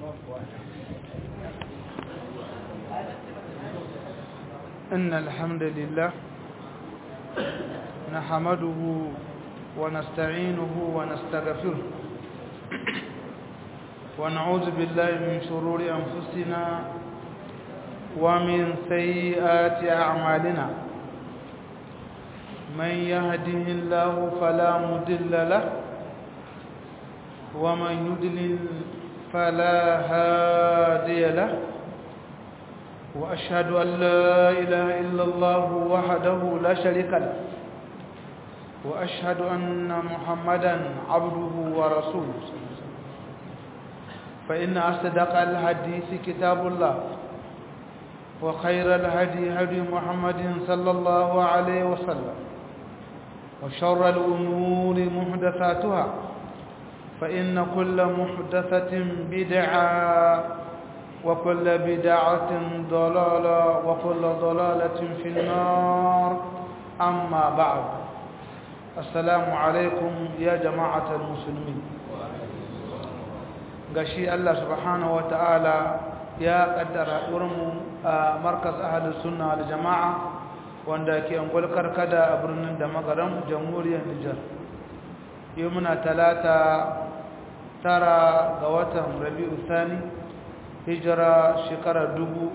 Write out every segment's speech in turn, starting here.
إن الحمد لله نحمده ونستعينه ونستغفره ونعوذ بالله من شرور أنفسنا ومن سيئات أعمالنا من يهده الله فلا مضل له ومن يضلل فلا هادي له وأشهد أن لا إله إلا الله وحده لا شريك له وأشهد أن محمدا عبده ورسوله فإن أصدق الحديث كتاب الله وخير الهدي هدي محمد صلى الله عليه وسلم وشر الأمور محدثاتها فإن كل محدثة بدعة وكل بدعة ضلالة وكل ضلالة في النار أما بعد السلام عليكم يا جماعة المسلمين gashi Allah subhanahu wa ta'ala ya kaddara wurinmu a markaz ahalus sunna wal jama'a wanda ke angol karkada a birnin da magaran jamhuriyar Nijar yau muna talata tara ga watan Rabi'u Sani hijira shekara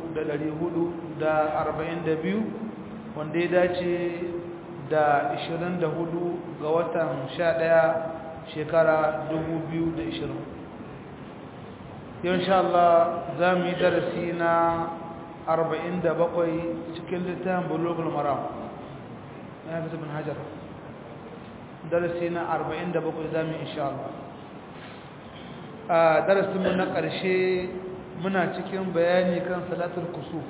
biyu, wanda ya dace da 24 ga watan 11 shekara 2020 yau insha Allah za mu yi darasi na 47 cikin littafin bulogul maram ya fi zubin hajjar darasi na 47 za mu yi insha Allah a darasinmu na ƙarshe muna cikin bayani kan salatul kusuf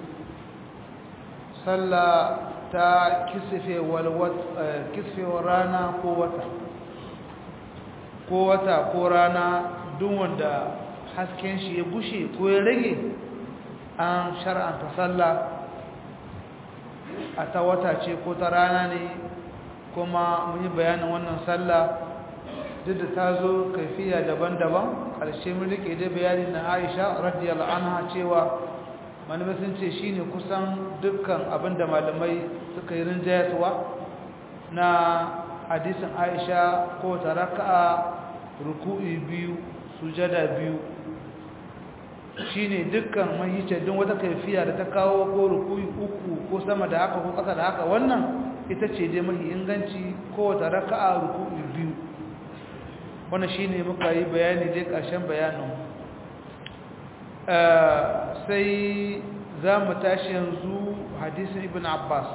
sallah ta kisfewar rana ko wata ko wata ko rana duk wanda hasken shi ya bushe ko ya rage an shar'anta sallah a ta wata ce ko ta rana ne kuma mun yi bayanin wannan sallah duk da ta zo kaifiya daban-daban ƙarshe mun rike da bayani na aisha radiyallahu anha cewa malamai sun ce shine kusan dukkan abinda malamai suka yi rinjayatuwa na hadisin aisha ko ta raka'a ruku'i biyu sujada biyu shine dukkan mahice don wata kaifiya da ta kawo ko ruku'i uku ko sama da haka ko ƙasa da haka wannan ita ce dai mahi inganci ko ta raka'a ruku'i biyu wannan shine muka yi bayani dai ƙarshen bayanin sai za mu tashi yanzu hadisin ibn abbas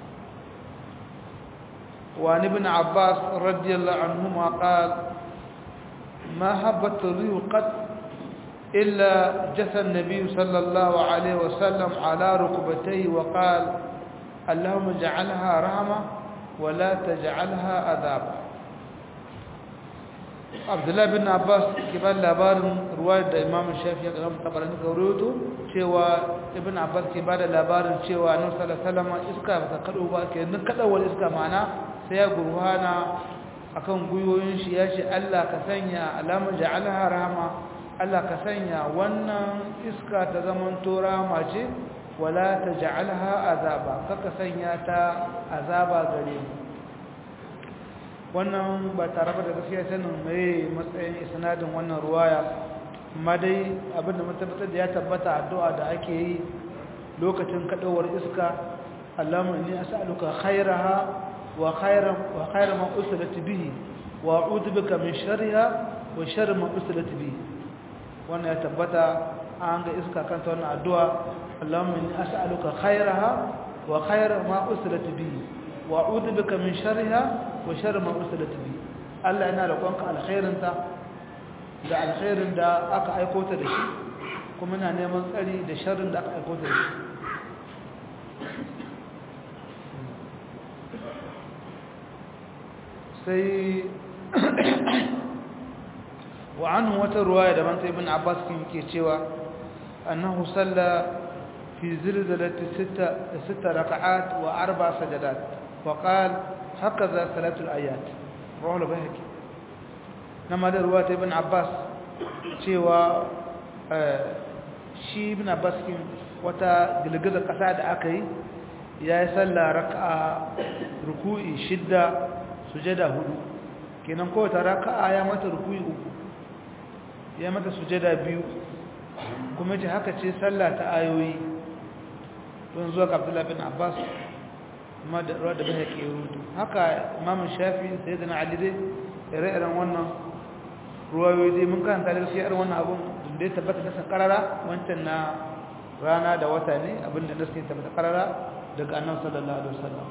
وعن ابن عباس رضي الله عنهما قال ما هبت الريح قد إلا جثى النبي صلى الله عليه وسلم على ركبتيه وقال اللهم اجعلها رحمة ولا تجعلها عذابا abdullahi bin abbas ke ba labarin ruwayar da imam shafi ya gama tabarani ga ruwato cewa ibn abbas ke ba da labarin cewa nan salasalama iska ba ta kaɗo ba ke nan kaɗawar iska mana sai ya gurhana akan gwiwoyin shi ya ce allah ka sanya alamar ja'alha rahama allah ka sanya wannan iska ta zaman to rahama ce wala ta ja'alha azaba kaka sanya ta azaba gare mu wannan ba tare da gaskiya sanin mai matsayin isnadin wannan ruwaya amma dai abinda mun tabbatar da ya tabbata addu'a da ake yi lokacin kadawar iska Allahumma inni as'aluka khairaha wa khairan wa khairan ma usilat bihi wa a'udhu bika min sharriha wa sharri ma usilat bihi wannan ya tabbata an ga iska kanta wannan addu'a Allahumma inni as'aluka khairaha wa khairan ma usilat bihi wa a'udhu bika min sharriha wa sharri ma ursilat bi Allah yana roƙonka alkhairinta da alkhairin da aka aiko ta da shi kuma ina neman tsari da sharrin da aka aiko ta da shi sai wa anhu wata ruwaya da manta ibn Abbas kin ke cewa annahu salla fi zilzalati sita sita raka'at wa arba sajadat wa qala هكذا ثلاث الآيات رواه البيهقي نما ده رواية ابن عباس cewa shi ibn abbas kin wata girgizar kasa da aka yi ya yi sallah raka'a ruku'i shidda sujada hudu kenan kowace raka'a ya mata ruku'i uku ya mata sujada biyu kuma ce haka ce sallah ta ayoyi don zuwa ga abdullahi bin abbas kuma da ruwa da bai ke rudu haka imamun shafi sai da na alidai ire-iren wannan ruwayoyi dai mun karanta da irin wannan abun da ya tabbata nasa karara wancan na rana da wata ne abinda nasa ya tabbata karara daga annan sallallahu alaihi wasallam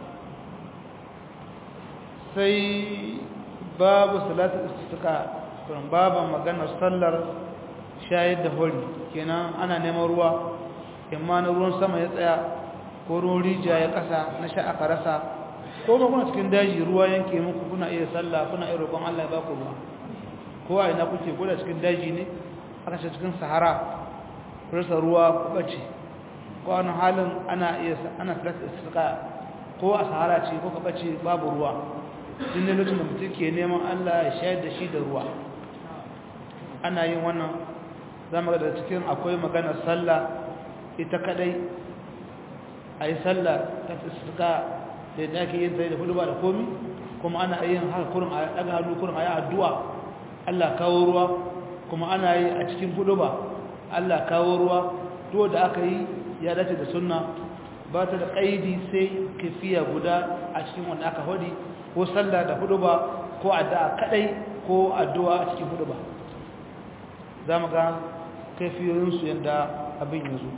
sai babu salatu istisqa kuma babu maganar sallar shayar da hori kenan ana neman ruwa amma na ruwan sama ya tsaya ko ruwan rijiya ya kasa na sha aka rasa ko ba kuna cikin daji ruwa yanke muku kuna iya sallah kuna iya roƙon Allah ya baku ruwa ko a ina kuke ko da cikin daji ne aka ce cikin sahara rasa ruwa ku bace ko wani halin ana iya ana salatu istisqa ko a sahara ce ko ka bace babu ruwa din ne lokacin da mutum ke neman Allah ya shayar da shi da ruwa ana yin wannan zama da cikin akwai maganar sallah ita kadai a yi sallah ta fuska da yadda ake yin da hudu ba da komi kuma ana yin haka kurin a daga hannu kurin a yi addu'a Allah kawo ruwa kuma ana yi a cikin hudu ba Allah kawo ruwa to da aka yi ya dace da sunna ba ta da ƙaidi sai kafiya guda a cikin wanda aka hudi ko sallah da hudu ba ko addu'a kadai ko addu'a a cikin hudu ba za mu ga kaifiyoyinsu yadda abin yanzu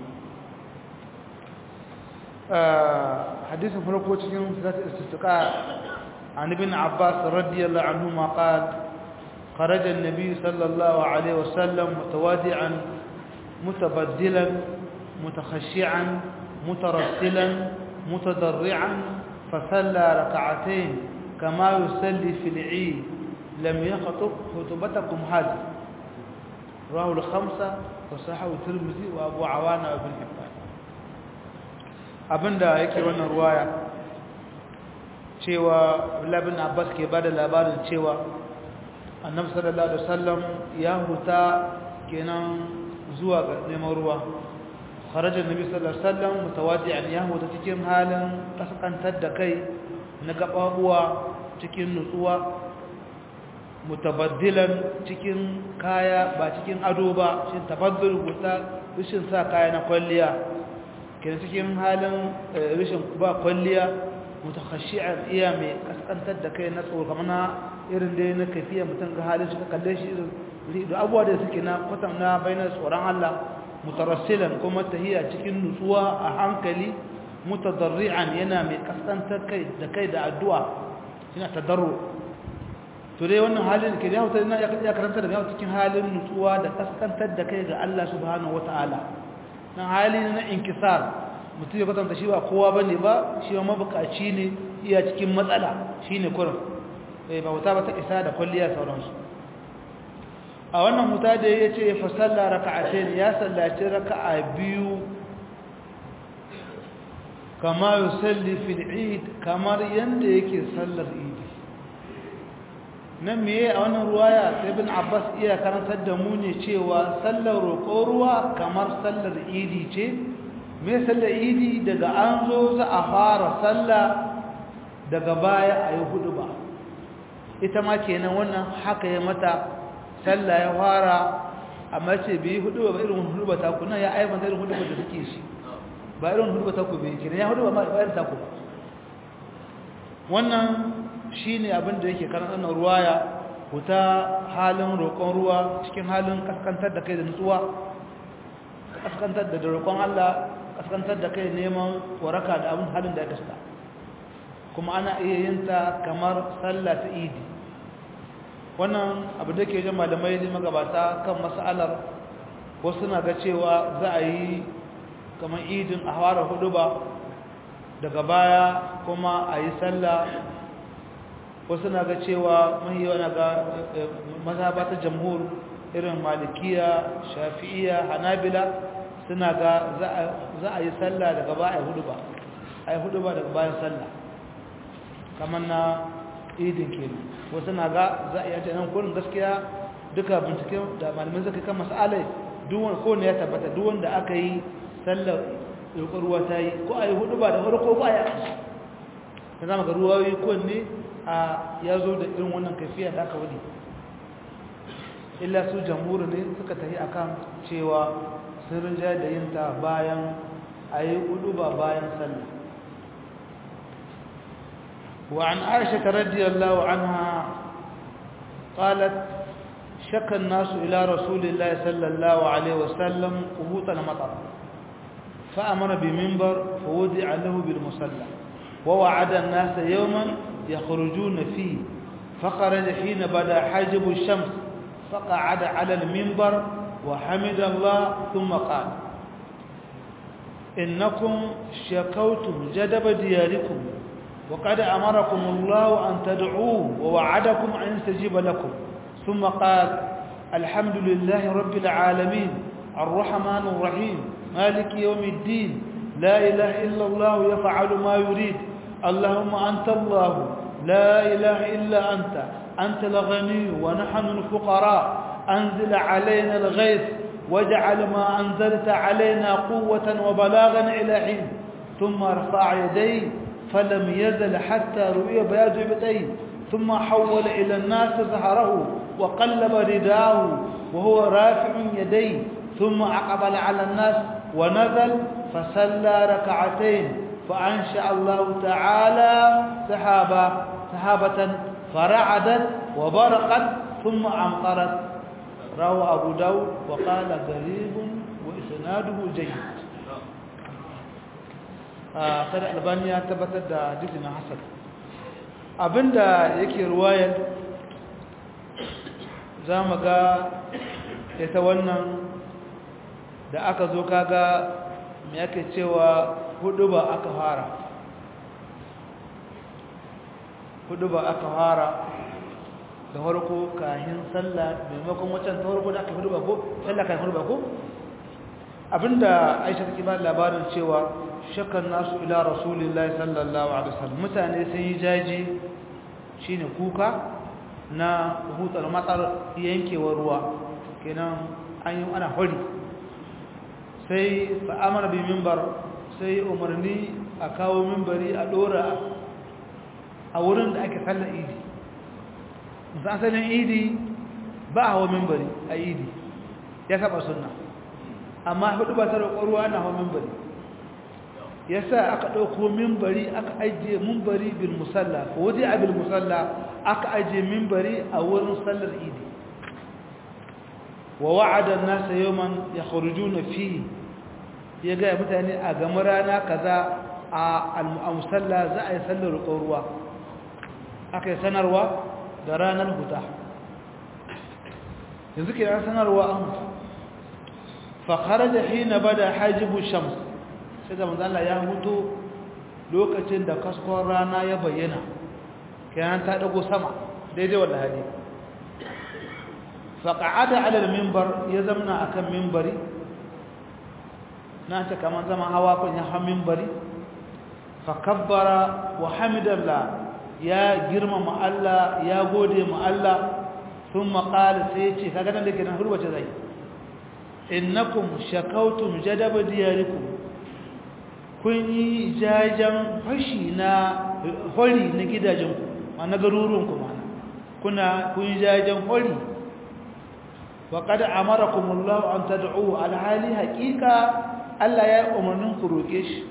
hadisin farko cikin zata istiska an ibn abbas radiyallahu anhu ma qala خرج النبي صلى الله عليه وسلم متوادعا متبدلا متخشعا مترسلا متضرعا فصلى ركعتين كما يصلي في العيد لم يخطب خطبتكم هذه رواه الخمسة وصححه الترمذي وابو عوانة وابن حبان abinda yake wannan ruwaya cewa Abdullah bin Abbas ke bada labarin cewa Annabi sallallahu alaihi wasallam ya huta kenan zuwa ga neman ruwa kharaja Annabi sallallahu alaihi wasallam mutawadi'an ya huta cikin halin kaskantar da kai na gababuwa cikin nutsuwa mutabaddilan cikin kaya ba cikin ado ba shi tabaddul guta rishin sa kaya na kwalliya kina cikin halin rishin ba kwalliya mutakhashi'an iya mai kaskantar da kai na tsoro kamar na irin dai na kafiya mutum ga halin shi ka kalle shi irin da abuwa da suke na kwatan na bainar tsoron Allah mutarassilan kuma tahiya cikin nutsuwa a hankali mutadarri'an yana mai kaskantar kai da kai da addu'a yana tadarru to dai wannan halin ke ya hutar ya karanta da yawa cikin halin nutsuwa da kaskantar da kai ga Allah subhanahu wataala nan hali na inkisar mutum ya kwatanta shi ba kowa bane ba shi ma mabukaci ne iya cikin matsala shine kurin eh ba wuta ba ta isa da kulliya sauransu a wannan huta da ya ce fa salla raka'atayn ya sallaci raka'a biyu kama yusalli fil eid kamar yanda yake sallar idi nan meye a wannan ruwaya ibn abbas iya karantar da mu ne cewa sallar roƙo ruwa kamar sallar idi ce me sallar idi daga an zo za a fara sallah daga baya a yi hudu ba ita ma kenan wannan haka ya mata sallah ya fara amma ce bai hudu ba irin hudu ba ta ku nan ya aibanta irin hudu ba da suke shi ba irin hudu ba ta ku bai kenan ya hudu ba ma irin ta ku wannan shi ne abin da yake karan ɗanar ruwaya wuta halin roƙon ruwa cikin halin kaskantar da kai da nutsuwa kaskantar da roƙon Allah kaskantar da kai neman waraka da abin halin da ya kasta kuma ana iya yin ta kamar sallah ta idi wannan abu da ke jan malamai ne magabata kan mas'alar wasu na ga cewa za a yi kamar idin a hawara hudu ba daga baya kuma a yi sallah wasu na ga cewa mahiyawa na ga mazhaba ta jamhur irin malikiya shafi'iya hanabila suna ga za a yi sallah daga baya hudu ba a yi hudu ba daga bayan sallah kamar na idin kenan wasu na ga za a yi yace nan kurin gaskiya duka binciken da malamin zaka kan masalai duwan ko ne ya tabbata duwan da aka yi sallar roƙon ruwa ta yi ko a yi hudu ba da farko ko a yi ta zama ga ruwayoyi ko ne a ya zo da irin wannan kafiya da aka wadi illa su jamhuri ne suka tafi akan cewa sun rinja da yin ta bayan a yi hudu ba bayan sallah وعن عائشة رضي الله عنها قالت شك الناس إلى رسول الله صلى الله عليه وسلم قبوط المطر فأمر بمنبر فوضع له بالمصلى ووعد الناس يوما يخرجون فيه فخرج حين بدا حاجب الشمس فقعد على المنبر وحمد الله ثم قال إنكم شكوتم جدب دياركم وقد أمركم الله أن تدعوه ووعدكم أن يستجيب لكم ثم قال الحمد لله رب العالمين الرحمن الرحيم مالك يوم الدين لا إله إلا الله يفعل ما يريد اللهم أنت الله لا إله إلا أنت أنت الغني ونحن الفقراء أنزل علينا الغيث واجعل ما أنزلت علينا قوة وبلاغا إلى حين ثم رفع يديه فلم يزل حتى رؤي بياض ابتيه ثم حول إلى الناس ظهره وقلب رداه وهو رافع يديه ثم أقبل على الناس ونزل فصلى ركعتين فأنشأ الله تعالى سحابة سحابة فرعدت وبرقت ثم أمطرت روى أبو داود وقال غريب وإسناده جيد kada albani ya tabbatar da hadisin hasan abinda yake ruwayar zamu ga ita wannan da aka zo kaga me yake cewa hudu ba aka fara hudu ba aka fara da farko kahin sallah maimakon wancan ta farko da aka hudu ba ko sallah kahin hudu ba ko abinda aisha take ba labarin cewa shakkan nasu ila rasulillahi sallallahu alaihi wasallam mutane sun yi jaji shine kuka na hutar matsar yankewar ruwa kenan an yi ana hori sai fa'amara bi mimbar sai umarni a kawo mimbari a dora a wurin da ake sallar idi musamman idi ba hawa mimbari a idi ya saba sunna amma hudu ba ta roƙon ruwa na hawa mimbari ya sa aka ɗauko mimbari aka ajiye mimbari bil musalla ko waje a bil musalla aka ajiye mimbari a wurin sallar idi wa wa'ada nasa yawman yakhrujuna fi ya ga mutane a gama rana kaza a al-musalla za a yi sallar roƙon ruwa aka yi sanarwa da ranar huta yanzu ke sanarwa an fa kharaja hina bada hajibu shams sai da manzo Allah ya huto lokacin da kaskon rana ya bayyana kenan ta dago sama daidai wanda hadi fa qa'ada 'ala al-minbar ya zamna akan minbari na ta kaman zama hawa kun ya hawa minbari fa kabbara wa hamidallah ya girmama Allah ya gode ma Allah thumma qala sai ce kaga nan da kenan hurbace zai innakum shakawtum jadaba diyarikum kun yi jajen fashi na hori na gidajenku ma na garuruwanku mana kuna kun yi jajen hori wa kada amarakumullahu an tad'u alhali haqiqa Allah ya umarnin ku roke shi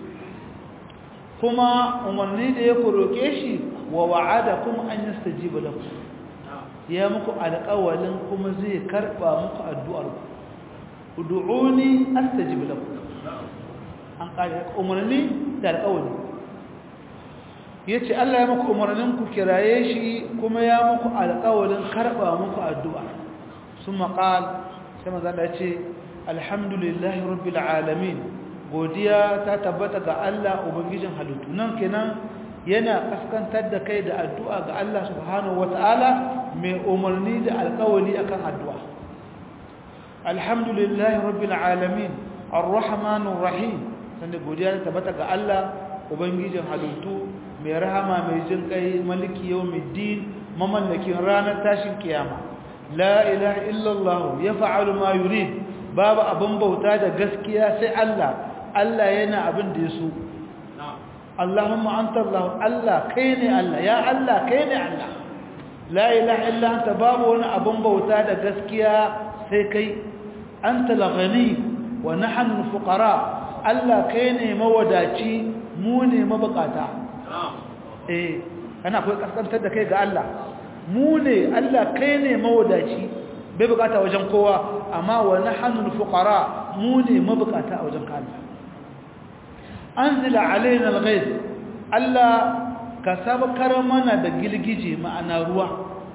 kuma umarni da ya ku roke shi wa wa'adakum an yastajiba lakum ya muku alƙawalin kuma zai karba muku addu'ar ku ud'uni astajib lakum an ƙari umarni da alƙawari ya ce Allah ya muku umarnin ku kiraye shi kuma ya muku alƙawarin karɓa muku addu'a sun maƙal sai mazala ce alhamdulillahi rabbil alamin godiya ta tabbata ga Allah ubangijin halittu nan kenan yana kaskantar da kai da addu'a ga Allah subhanahu wata'ala mai umarni da alƙawari akan addu'a alhamdulillahi rabbil alamin arrahmanir rahim sanda godiya ta tabbata ga Allah ubangijin halittu mai rahama mai jin kai maliki yawmiddin mamallakin ranar tashin kiyama la ilaha illallah yaf'alu ma yurid babu abin bauta da gaskiya sai Allah Allah yana abin da ya so Allahumma anta Allah Allah kai ne Allah ya Allah kai ne Allah la ilaha illa anta babu wani abin bauta da gaskiya sai kai anta al-ghani wa nahnu fuqara Allah kai ne mawadaci mu ne mabukata eh kana akwai kaskantar da kai ga Allah mu ne Allah kai ne mawadaci bai bukata wajen kowa amma wa nahnu fuqara mu ne mabukata a wajen Allah anzila alaina alghayth Allah ka sabkar mana da gilgije ma'ana ruwa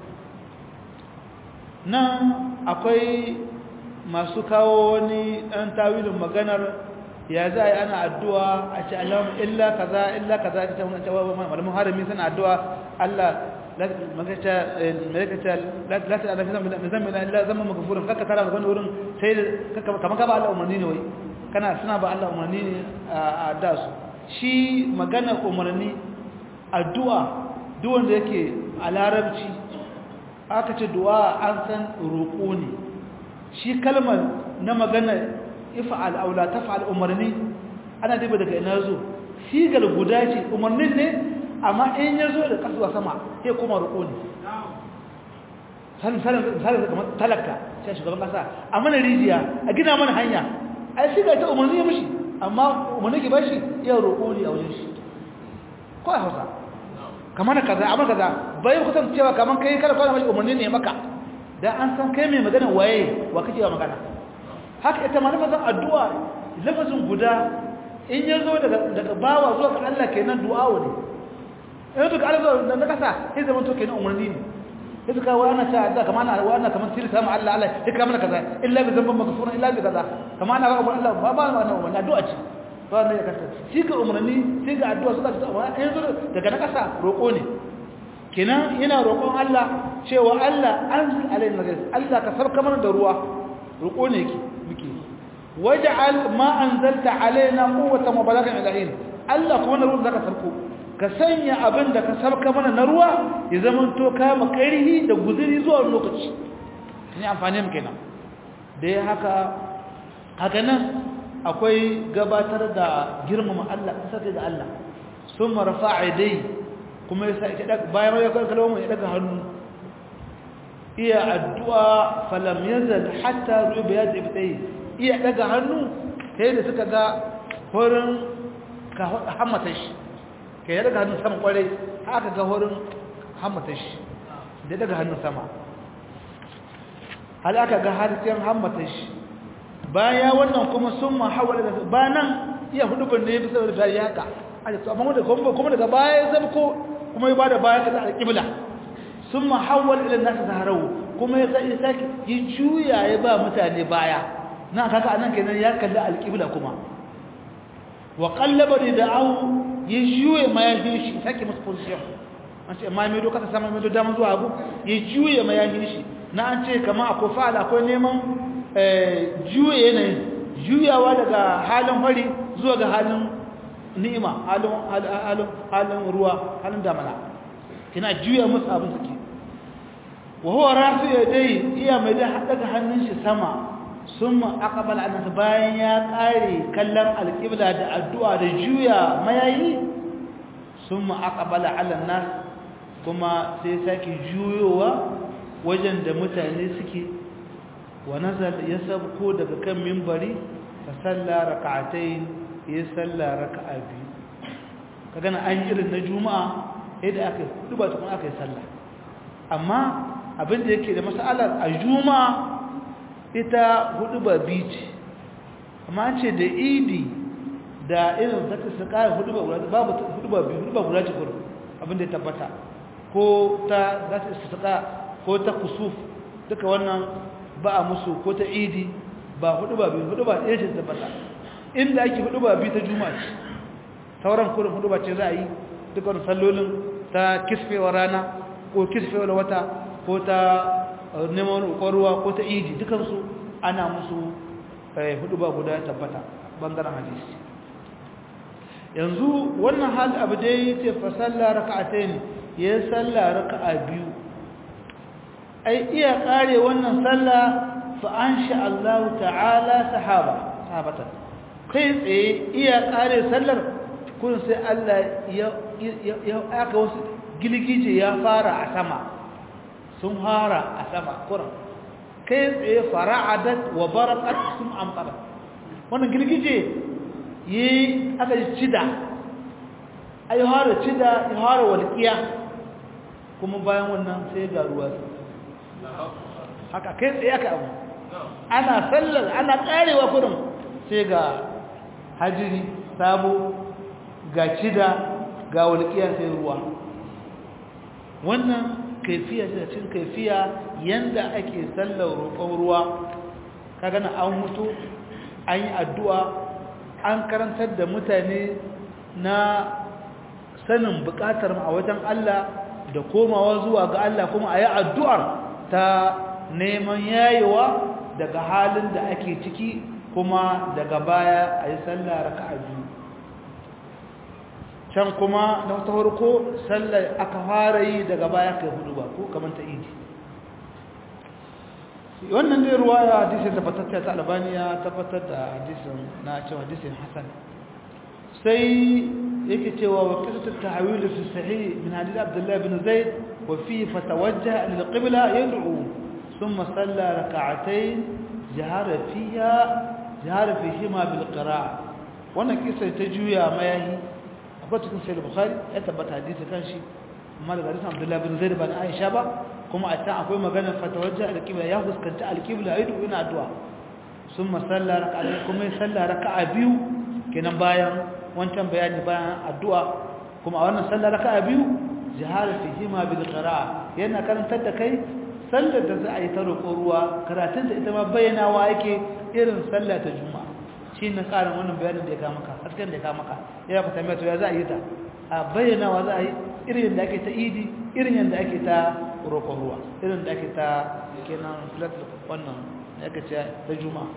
nan akwai masu kawo wani dan tawilin maganar ya za a yi ana addu'a a ce alamun illa kaza illa kaza ta wani cewa malamin harami suna addu'a Allah magata la ta alafi zambi na illa zama magafurin kaka tara da wani wurin sai kamar ka ba Allah umarni ne wai kana suna ba Allah umarni ne a da su shi magana umarni addu'a duwanda yake a larabci aka ce du'a an san roƙo ne shi kalmar na magana ifa'al aula tafa'al umarni ana diba daga ina zo sigar guda ce umarnin ne amma in ya zo da kasuwa sama sai kuma roƙo ne misalin kamar talaka sai shugaban kasa a mana rijiya a gina mana hanya ai siga ta umarni ya mishi amma umarni ke bashi iya roƙo ne a wajen shi ko a hausa kamar kaza amma kaza bai kusan cewa kamar kai kada kwana mashi umarni ne maka dan an san kai mai magana waye wa kake wa magana haka ita ma lafazin addu'a lafazin guda in ya zo daga bawa zuwa ga Allah kenan du'a ne in to ga Allah zuwa da kasa sai zaman to kenan umarni ne sai suka wa ana ta addu'a kamar ana wa ana kamar sirri sama Allah Allah ya kama mana kaza illa bi zamban maghfurun illa bi kaza kamar ana ba Allah ba ba wannan umarni addu'a ce ba ne ya kasa shi ga umarni sai ga addu'a suka ta wa in zo daga na kasa roko ne kenan yana roƙon Allah cewa Allah anzil alaina ghayth Allah ka sarka mana da ruwa roko ne yake muke waj'al ma anzalta alaina quwwatan wa balagan ilahin Allah kuma ruwan zaka sarko ka sanya abin da ka sarka mana na ruwa ya zama to ka makarhi da guzuri zuwa lokaci ni amfani mu kenan da ya haka haka nan akwai gabatar da girmama Allah sai ga Allah summa rafa'a dai kuma ya sa daga bayan ya kalmo ya daga hannu iya addu'a falam yazal hatta rubi yadi bitai iya daga hannu sai da suka ga horin ka hammata shi ke ya daga hannun sama kwarai haka ga horin hammata shi da daga hannun sama hal aka ga harshen hammata shi baya wannan kuma sun mahawar da ba nan iya hudubin ne bisa da ya haka amma kuma daga baya ya zama ko kuma ya ba da baya kaza alƙibla sun mahawar ilin nasu zaharau kuma ya sake yi juya ya ba mutane baya na kaka anan kenan ya kalli alƙibla kuma wa qallaba rida'u ya juye mayahin shi sake musu position an ce ma mai doka ta sama mai dama zuwa abu ya juye mayahin shi na an ce kama akwai fa'ala akwai neman juye yanayin juyawa daga halin fari zuwa ga halin ni'ima halin halin ruwa halin damana kina juya musu abin suke wa huwa rafi yadai iya mai da daga hannun shi sama sun aqbala an bayan ya kare kallon alqibla da addu'a da juya mayayi sun aqbala ala nas kuma sai sake juyowa wajen da mutane suke wa nazal ya sabko daga kan minbari fa salla rak'atayn ya salla rak'a biyu kaga na an irin na juma'a yadda aka duba ta kuma aka yi salla amma abin da yake da masalar a juma'a ita hudu ba biyu ce amma an ce da idi da irin zata su kaya hudu ba guda babu hudu ba biyu hudu ba guda ce gudu abin da ya tabbata ko ta zata su ko ta kusuf duka wannan ba a musu ko ta idi ba hudu ba biyu hudu ba ɗaya ce tabbata inda ake hudu ba biyu ta juma'a ce sauran kurin hudu ba ce za a yi duka wani sallolin ta kisfewar rana ko kisfewar wata ko ta neman ruwa ko ta idi dukansu ana musu hudu ba guda tabbata bangaren hadisi yanzu wannan hal abu dai ce fa sallah raka'atayn ya sallah raka'a biyu ai iya kare wannan sallah fa ansha Allah ta'ala sahaba sahabatan kai tsaye iya kare sallar kun sai Allah ya ya aka wasu gilgije ya fara a sama sun fara a sama kuran kai tsaye fara'adat wa barakat sun amfara wannan girgije yi aka yi cida ai hara cida ya hara walƙiya kuma bayan wannan sai ga ruwa haka kai tsaye aka abu ana sallar ana karewa kudin sai ga hajiri sabo ga cida ga walƙiya sai ruwa wannan kaifiya ce cin kaifiya yanda ake sallar roƙon ruwa kaga na an mutu an yi addu'a an karantar da mutane na sanin buƙatar a wajen Allah da komawa zuwa ga Allah kuma a yi addu'ar ta neman yayewa daga halin da ake ciki kuma daga baya a yi sallar raka'a biyu can kuma na wata farko sallar aka fara yi daga baya kai hudu ba ko kamar ta idi wannan dai ruwaya hadisin tabbatacciya ta albaniya tabbatar da hadisin na cewa hadisin hasan sai yake cewa wa qisatu at-tahwil fi sahih min hadith abdullah ibn zaid wa fi fatawajjaha lil qibla yad'u thumma salla rak'atayn jahara fiha jahara fihima bil qira'a wannan kisa ta juya mayahi akwai cikin sahih bukhari ya tabbata hadisi kan shi amma daga hadisin abdullah ibn zaid ba na aisha ba kuma a can akwai maganar fatawajja alƙibla ya fuskanta alƙibla ya dubi na addu'a sun masalla raka'a kuma ya salla raka'a biyu kenan bayan wancan bayani bayan addu'a kuma a wannan salla raka'a biyu jihar fihima bil qira'a yana karantar da kai sallar da za a yi ta roƙo ruwa karatun da ita ma bayyanawa yake irin sallah ta juma'a shine karin wannan bayanin da ya ka maka hasken da ya ka maka ya ka tambaya to ya za a yi ta a bayyanawa za a yi irin yadda ake ta idi irin yadda ake ta roƙon ruwa irin da ake ta kenan flat wannan ya ka ce ta juma'a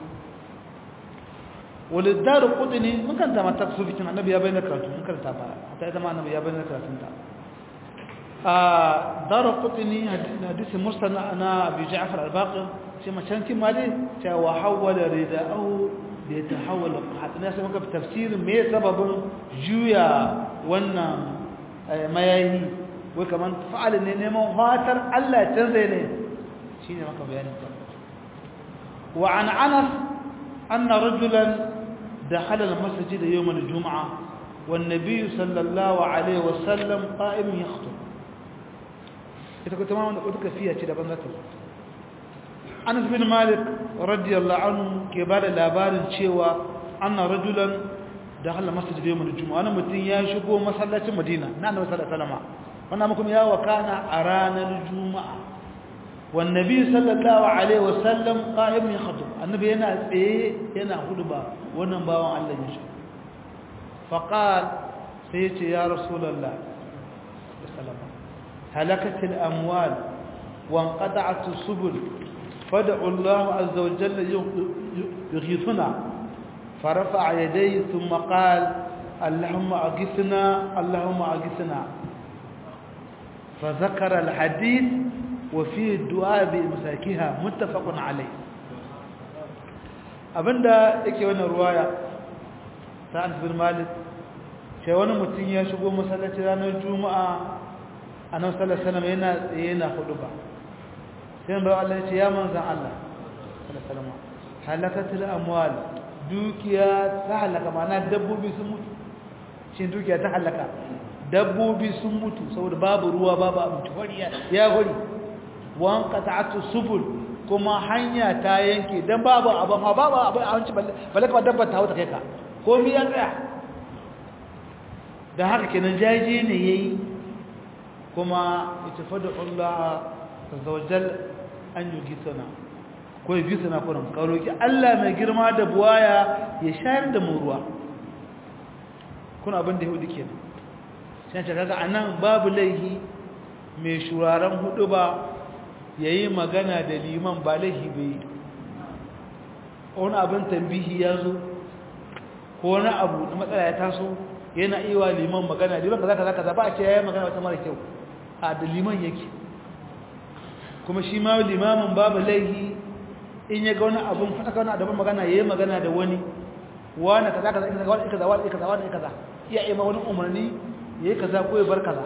wali daru kudini mun kan ta mata su bikin annabi ya bayyana karatu mun karanta ba ta ita ma annabi ya bayyana karatun ta a daru kudini hadisi mustana na abi ja'far al-baqir shi ma can kima dai ta wa hawala rida'ahu da ya tahawala hadina sai muka tafsirin me sababin juya wannan mayayi wai kamar fa'al ne neman fatar Allah canza ne shi ne maka bayanin ta wa an anas anna rajulan dakhala al-masjid yawm al-jum'a wan nabiy sallallahu alaihi wasallam qa'im yakhutub ita ko tamam da kuka fiya ce daban zata Anas bin Malik radiyallahu anhu ke bada labarin cewa anna rajulan dakhala masjid yawm al-jum'a wani mutum ya shigo masallacin Madina na Annabi sallallahu alaihi wasallam wannan mukum ya wakana a ranar juma'a wannabi sallallahu alaihi wasallam qa'im yakhtub annabi yana tsaye yana hudba wannan bawan Allah ya shi faqal sai yace ya rasulullah sallallahu halakat al-amwal wa inqata'at as-subul fad'u Allah azza wa jalla yughithuna فرفع يديه ثم قال اللهم أغثنا اللهم أغثنا فذكر الحديث وفي الدعاء بمساكها متفق عليه abinda yake wannan ruwaya ta Anas bin Malik sai wani mutum ya shigo masallaci ranar Juma'a Annabi sallallahu alaihi wasallam yana tsaye yana huduba sai ba Allah ya ce ya manzon Allah sallallahu alaihi wasallam halakatul amwal dukiya ta halaka ma'ana dabbobi sun mutu shin dukiya ta halaka dabbobi sun mutu saboda babu ruwa babu abinci hori ya hori wan qata'atu subul kuma hanya ta yanke dan babu abin ha babu abin abinci balle kuma dabba ta wuta kai ka komai ya tsaya da haka kenan jaje ne yayi kuma itafadu Allah azza wajal an yugisana ko yugisana kuran ka roki Allah mai girma da buwaya ya shayar da mu ruwa kuna abin da yahudi kenan sai ta kaga anan babu laihi mai shuraren hudu ba yayi magana da liman ba laihi bai wani abin tambihi ya zo ko wani abu na matsala ya taso yana iya liman magana liman kaza kaza kaza ba a ce yayi magana wata mara kyau a da liman yake kuma shi ma limamin babu laihi in ya ga wani abun fata wani abun magana yayi magana da wani wani kaza kaza kaza wani kaza wani kaza wani kaza iya yi ma wani umarni yayi kaza ko ya bar kaza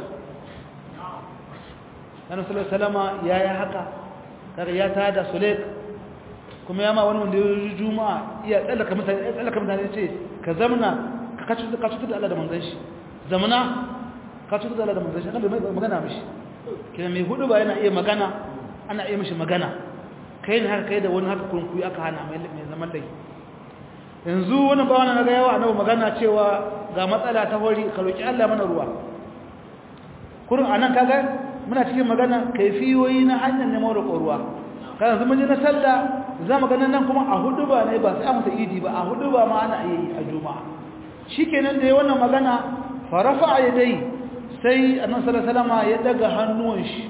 Annabi sallallahu alaihi wasallam yayi haka kaga ya tada Sulaik kuma ya ma wani wanda ya juma'a iya tsallaka mutane tsallaka mutane ce ka zamna ka kacu ka cutar da Allah da manzon shi zamna ka cutar da Allah da manzon shi annabi mai magana mishi kina mai hudu ba yana iya magana ana iya mishi magana kai ne haka kai da wani haka kunkuyi aka hana mai mai zaman dai yanzu wani ba wani naga yawa annabi magana cewa ga matsala ta hori ka roki Allah mana ruwa kurin anan kaga muna cikin magana kaifiyoyi na hanyar neman roƙon ruwa kana zama ji na sallah za mu ganin nan kuma a hudu ba ne ba sai an musa idi ba a hudu ba ma ana iya yi a juma'a shikenan da ya wannan magana farafa a yadai sai annan salasalama ya daga hannuwan shi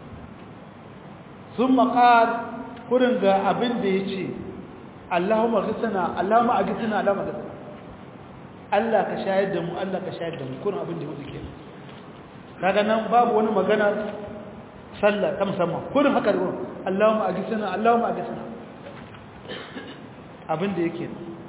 sun maƙar kurin ga abin da ya ce allahumma gisana allahumma a gisana allahumma gisana allah ka shayar da mu allah ka shayar da mu kurin abin da ya wuce ke kaga nan babu wani magana sallah ta musamman kurin haka da wurin allahumma a gisana allahumma a gisana abin da yake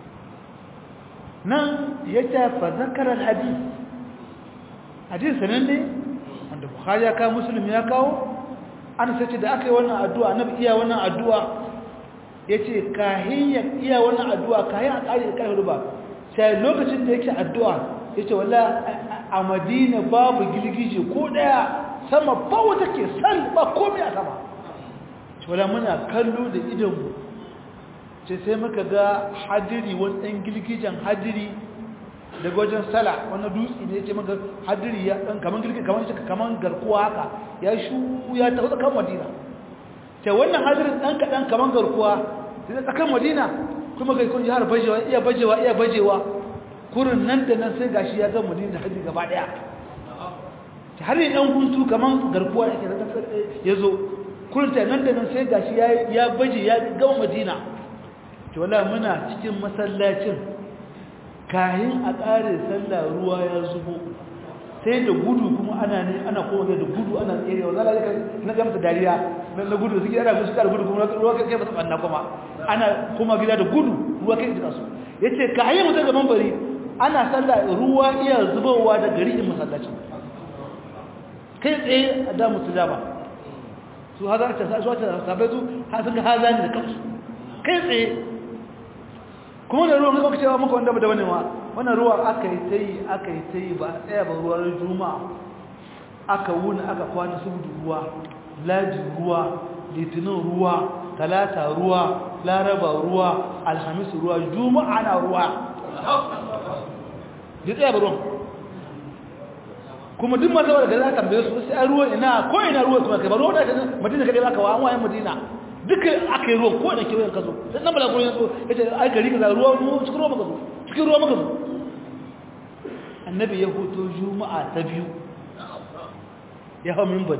nan ya ce fa zakarar hadis hadis sanan ne wanda bukhari ya kawo muslim ya kawo an sace da aka yi wannan addu'a annabi iya wannan addu'a yace kahin ya iya wannan addu'a kahin a kare kai ruba sai lokacin da yake addu'a yace wallahi a Madina babu gilgije ko daya sama ba wata ke san ba komai a sama wala muna kallo da idonmu ce sai muka ga hadiri wani ɗan girgijen hadiri daga wajen sala wani dutse ne ce maka hadiri ya ɗan kamar girgin kamar shi kamar garkuwa haka ya shu ya tafi tsakan madina ce wannan hadirin ɗan kaɗan kamar garkuwa sai tsakan madina kuma ga kun jihar bajewa iya bajewa iya bajewa kurin nan da nan sai gashi ya ga madina da hadiri gaba ɗaya har yi ɗan guntu kamar garkuwa ya zo kurin ta nan da nan sai gashi ya baje ya gama madina to wala muna cikin masallacin kayan a ƙare sallah ruwa ya zubo sai da gudu kuma ana ne ana kowa da gudu ana tsere wa zala ka na ga mata dariya na gudu suke ana musu kar gudu kuma ruwa kai masa banna kuma ana kuma gida da gudu ruwa kai jika su yace kayan mutum gaban bari ana sallah ruwa iya zubowa da gari in masallacin kai tsaye a da mutu ba su haza ta su ta sabai su ha sun ga haza ne da kansu kai tsaye kuma da ruwan kuka cewa muka wanda da wani ma wannan ruwa aka yi ta yi aka yi ta yi ba a tsaya ba ruwan juma'a aka wuni aka kwana su ruwa laji ruwa litinin ruwa talata ruwa laraba ruwa alhamis ruwa juma'a na ruwa ya tsaya ba ruwan kuma duk masu wadda za a tambaye su sai ruwa ina ko ina ruwa kuma kai ba ruwa da madina kadai za ka wa an wayan madina duka aka yi ruwan ko da kewayen ka zo sai nan bala gurin so ya ce ai gari ka za ruwa mu cikin ruwa maka zo cikin ruwa maka zo annabi ya hoto juma'a ta biyu ya hau mimbari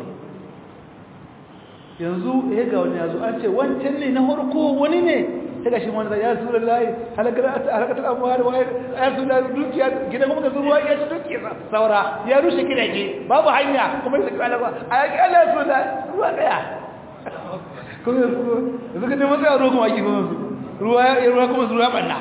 yanzu ya ga wani yazo an ce wancan ne na harko wani ne ta gashi wani da ya sura layi halakatar abuwa da wayar ya sura dukiya gidan kuma ka zuwa ya ci dukiya saura ya rushe gidaje babu hanya kuma ya saki alaka a yaki ala sura ruwa daya kuma yanzu ka neman tsaye ruwa kuma ake kuma su ruwa ya ruwa kuma su ruwa banna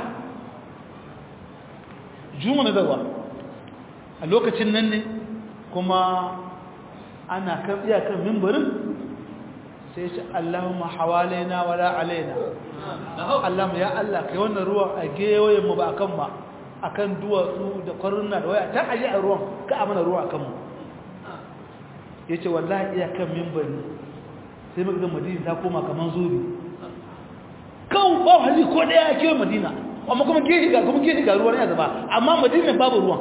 juma na zarwa a lokacin nan ne kuma ana kan iyakar mimbarin sai ce Allahumma hawalaina wala alaina Allahumma ya Allah kai wannan ruwan a gewayen mu ba akan ba akan duwatsu da kwaruna da waya ta aje a ruwan ka amana ruwa akan mu yace wallahi iya kan minbari sai muka ga Madina ta koma kaman zobe kan ba hali ko daya ke Madina amma kuma gehe ga kuma gehe ga ruwan ya zaba amma Madina babu ruwan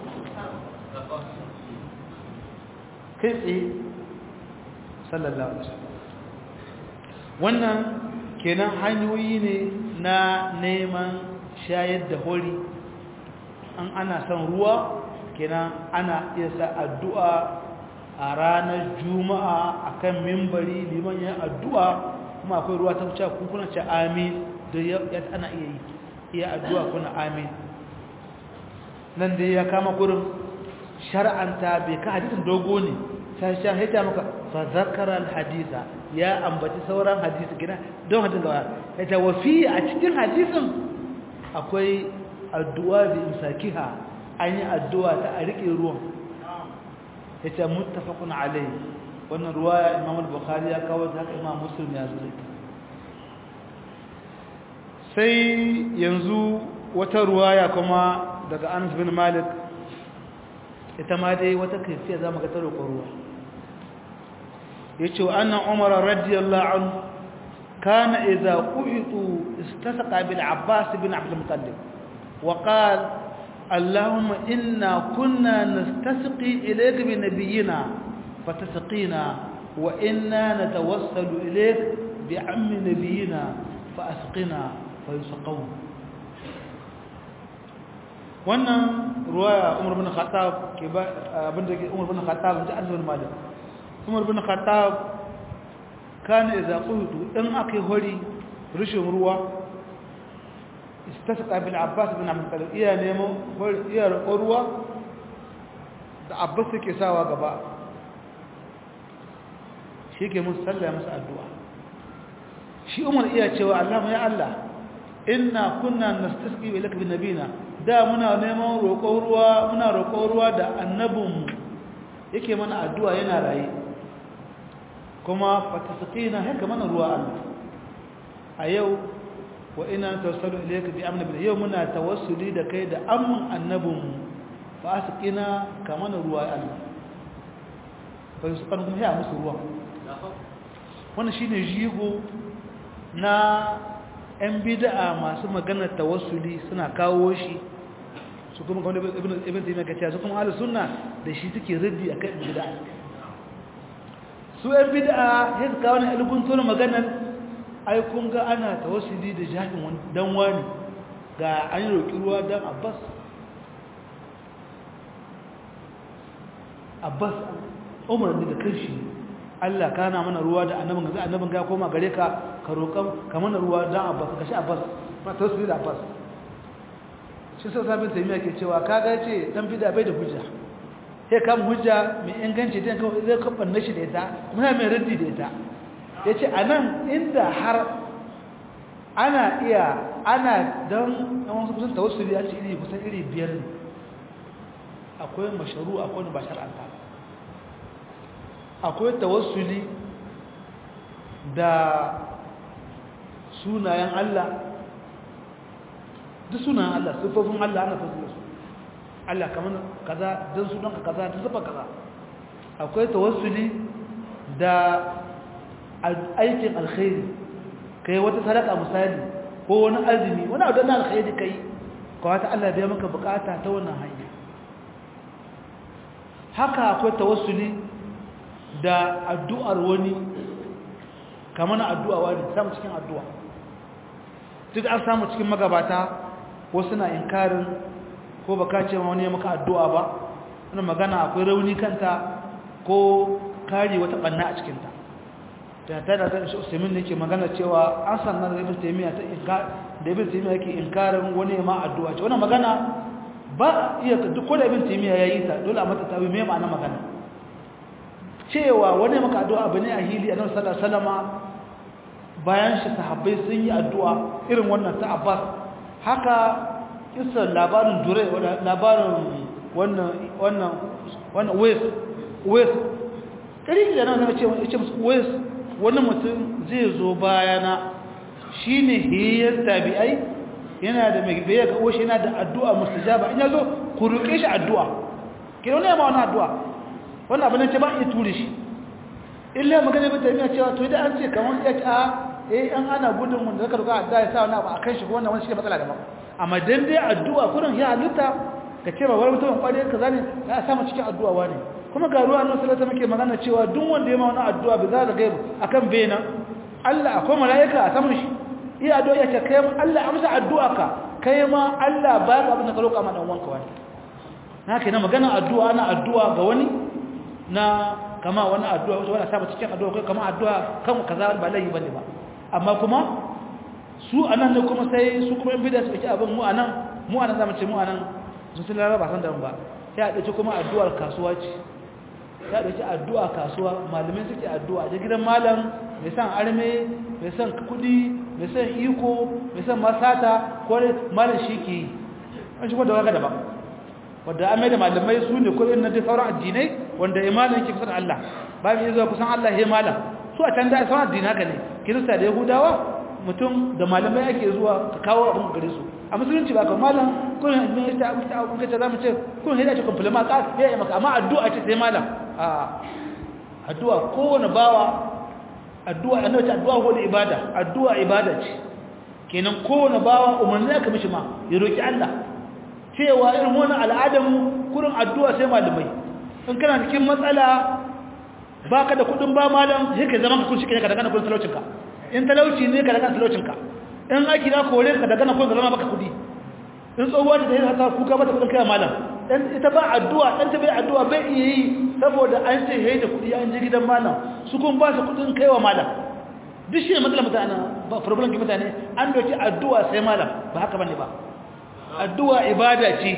kai tsaye sallallahu alaihi wasallam wannan kenan hanyoyi ne na neman shayar da hori an ana son ruwa kenan ana iya sa addu'a a ranar juma'a akan mimbari liman yin addu'a kuma akwai ruwa ta wuce kuna ce amin da ya ana iya yi iya addu'a kuna amin nan dai ya kama gurin shar'anta bai ka hadisin dogo ne sai shan haita maka fa zakara alhadisa ya ambaci sauran hadisi gina don hadin gawa ya ta wafi a cikin hadisin akwai addu'a bi imsakiha an yi addu'a ta a rike ruwan ya ce muttafaqun alai wannan ruwaya imam al-bukhari ya kawo ta haka imam muslim ya zo sai yanzu wata ruwaya kuma daga Anas bin Malik ita ma dai wata kaifiya zamu ga ta roƙon ruwa yace wa anna Umar radiyallahu anhu kana idza quhitu istasqa bil Abbas bin Abdul Muttalib wa qala اللهم إنا كنا نستسقي إليك بنبينا فتسقينا وإنا نتوسل إليك بعم نبينا فأسقنا فيسقون wannan ruwaya umar bin khattab ke ba abinda ke umar bin khattab da azmin malik umar bin khattab kana idza quhitu in akai hori rushin ruwa istasqa bil abbas bin abd talib iya nemo iya ruwa da abbas yake sawa gaba shi ke musu sallaya musu addu'a shi umar iya cewa Allah ya Allah inna kunna nastasqi ilaka bi nabina da muna neman roƙon ruwa muna roƙon ruwa da annabinmu yake mana addu'a yana raye kuma fatasqina haka mana ruwa Allah a yau wa ina tawassalu ilayka bi amna bil yau muna tawassuli da kai da amman annabinmu fa asqina ka mana ruwa Allah fa yusqan kuma ya musu ruwa wannan shine jigo na ‘yan bida'a masu maganar tawassuli suna kawo shi su kuma kawai ibn taimiyya ka ce su kuma ala suna da shi suke raddi a kan bida'a su ‘yan bida'a ya su kawo na ilgun tona maganar aikun ga ana tawassuli da jami'in dan wani ga an yi roƙi ruwa don abbas abbas umar ne da kanshi Allah kana mana ruwa da annabin ga annabin ga koma gare ka ka roƙan ka mana ruwa dan Abbas ka shi Abbas ba ta su da Abbas shi sai sabin taimiya ke cewa kaga ce dan bida bai da hujja sai kam hujja mai inganci dan ka zai kafa nashi da ita muna mai raddi da ita yace anan inda har ana iya ana dan dan wasu kusan tawassuli a ce iri kusan iri biyar ne akwai masharu akwai ba shar'anta akwai tawassuli da sunayen Allah duk sunayen Allah siffofin Allah ana tawassuli su Allah kamar kaza don sunanka kaza don siffa kaza akwai tawassuli da aikin alkhairi kai wata sadaka misali ko wani azumi wani abu na alkhairi kai kawata Allah biya maka bukata ta wannan hanya haka akwai tawassuli da addu'ar wani kamar na addu'a wani samu cikin addu'a duk an samu cikin magabata wasu na inkarin ko baka ce wani ya maka addu'a ba wani magana akwai rauni kanta ko kare wata ɓanna a cikinta da ta da zai usaimin ne ke magana cewa an sannan da ibn taimiyya da ibn taimiyya yake inkarin wani ma addu'a ce wani magana ba iya duk ko da ibn taimiyya ya yi ta dole a mata tabi mai ma'ana magana cewa wani maka addu'a abu ne a hili a nan salama bayan shi sahabbai sun yi addu'a irin wannan ta abbas haka kisar labarin dure labarin wannan wannan wannan west west ƙari da nan zama ce musu west wani mutum zai zo bayana shi ne hiyar tabi'ai yana da mai bayan ga oshe yana da addu'a mustajaba in ya zo ku roƙe shi addu'a ke wani yamma wani addu'a wani abin ce ba iya ture shi illa magana bai taimiya cewa to idan an ce kamar ya ce a eh an ana gudun wanda zaka roƙa addu'a ya sa wani abu a kan shi ko wannan wani shi ne matsala daban amma dan dai addu'a kurin ya halitta ka ce ba wani mutum kwari ka zane ya samu cikin addu'a wani kuma ga ruwa nan sallallahu muke magana cewa duk wanda ya ma wani addu'a bi za ka gaibu akan bena Allah akwai malaika a saman shi iya addu'a ya ce kai Allah amsa addu'a ka kai ma Allah ba ka abin da ka roƙa ma dan wanka wani na kai na magana addu'a ana addu'a ga wani na kama wani addu'a wata wani saba cikin addu'a kai kama addu'a kan kaza ba laifi bane ba amma kuma su anan ne kuma sai su kuma in bida su ɗauki abin mu anan mu anan zamu ce mu anan sun sun lalaba san da ba ya ɗauki kuma addu'ar kasuwa ce ya dauki addu'a kasuwa malamai suke addu'a da gidan malam mai san arme mai san kudi mai san iko mai san masata ko malam shi ke yi an shi wanda waka daban wanda an da malamai su ne kudin na dai sauran addinai wanda imanin ke kusa da Allah ba mu yi zuwa kusan Allah ya malam su a can da sauran addini haka ne kirista da yahudawa mutum da malamai ake zuwa ka kawo abin gare su a musulunci ba ka malam kun ne ta ta abun kace zamu ce kun hida ce compliment ka ya yi maka amma addu'a ce sai malam a addu'a kowane bawa addu'a annabi ta addu'a ko da ibada addu'a ibada ce kenan kowane bawa umarni aka mishi ma ya roki Allah cewa irin wannan al'adamu kurin addu'a sai malamai in kana cikin matsala baka da kudin ba malam sai ka zama ka kun shi ka daga kudin talaucinka in talauci ne ka daga talaucinka in aiki na kore ka daga kudin zama baka kudi in tsohuwa ta yi haka kuka mata kudin kai malam dan ita ba addu'a dan ta bai addu'a bai iya yi saboda an ce yayi da kudi an je gidan malam su kun ba su kudin kaiwa malam duk shi ne matsalar mutane ba problem ki mutane an doki addu'a sai malam ba haka bane ba addu'a ibada ce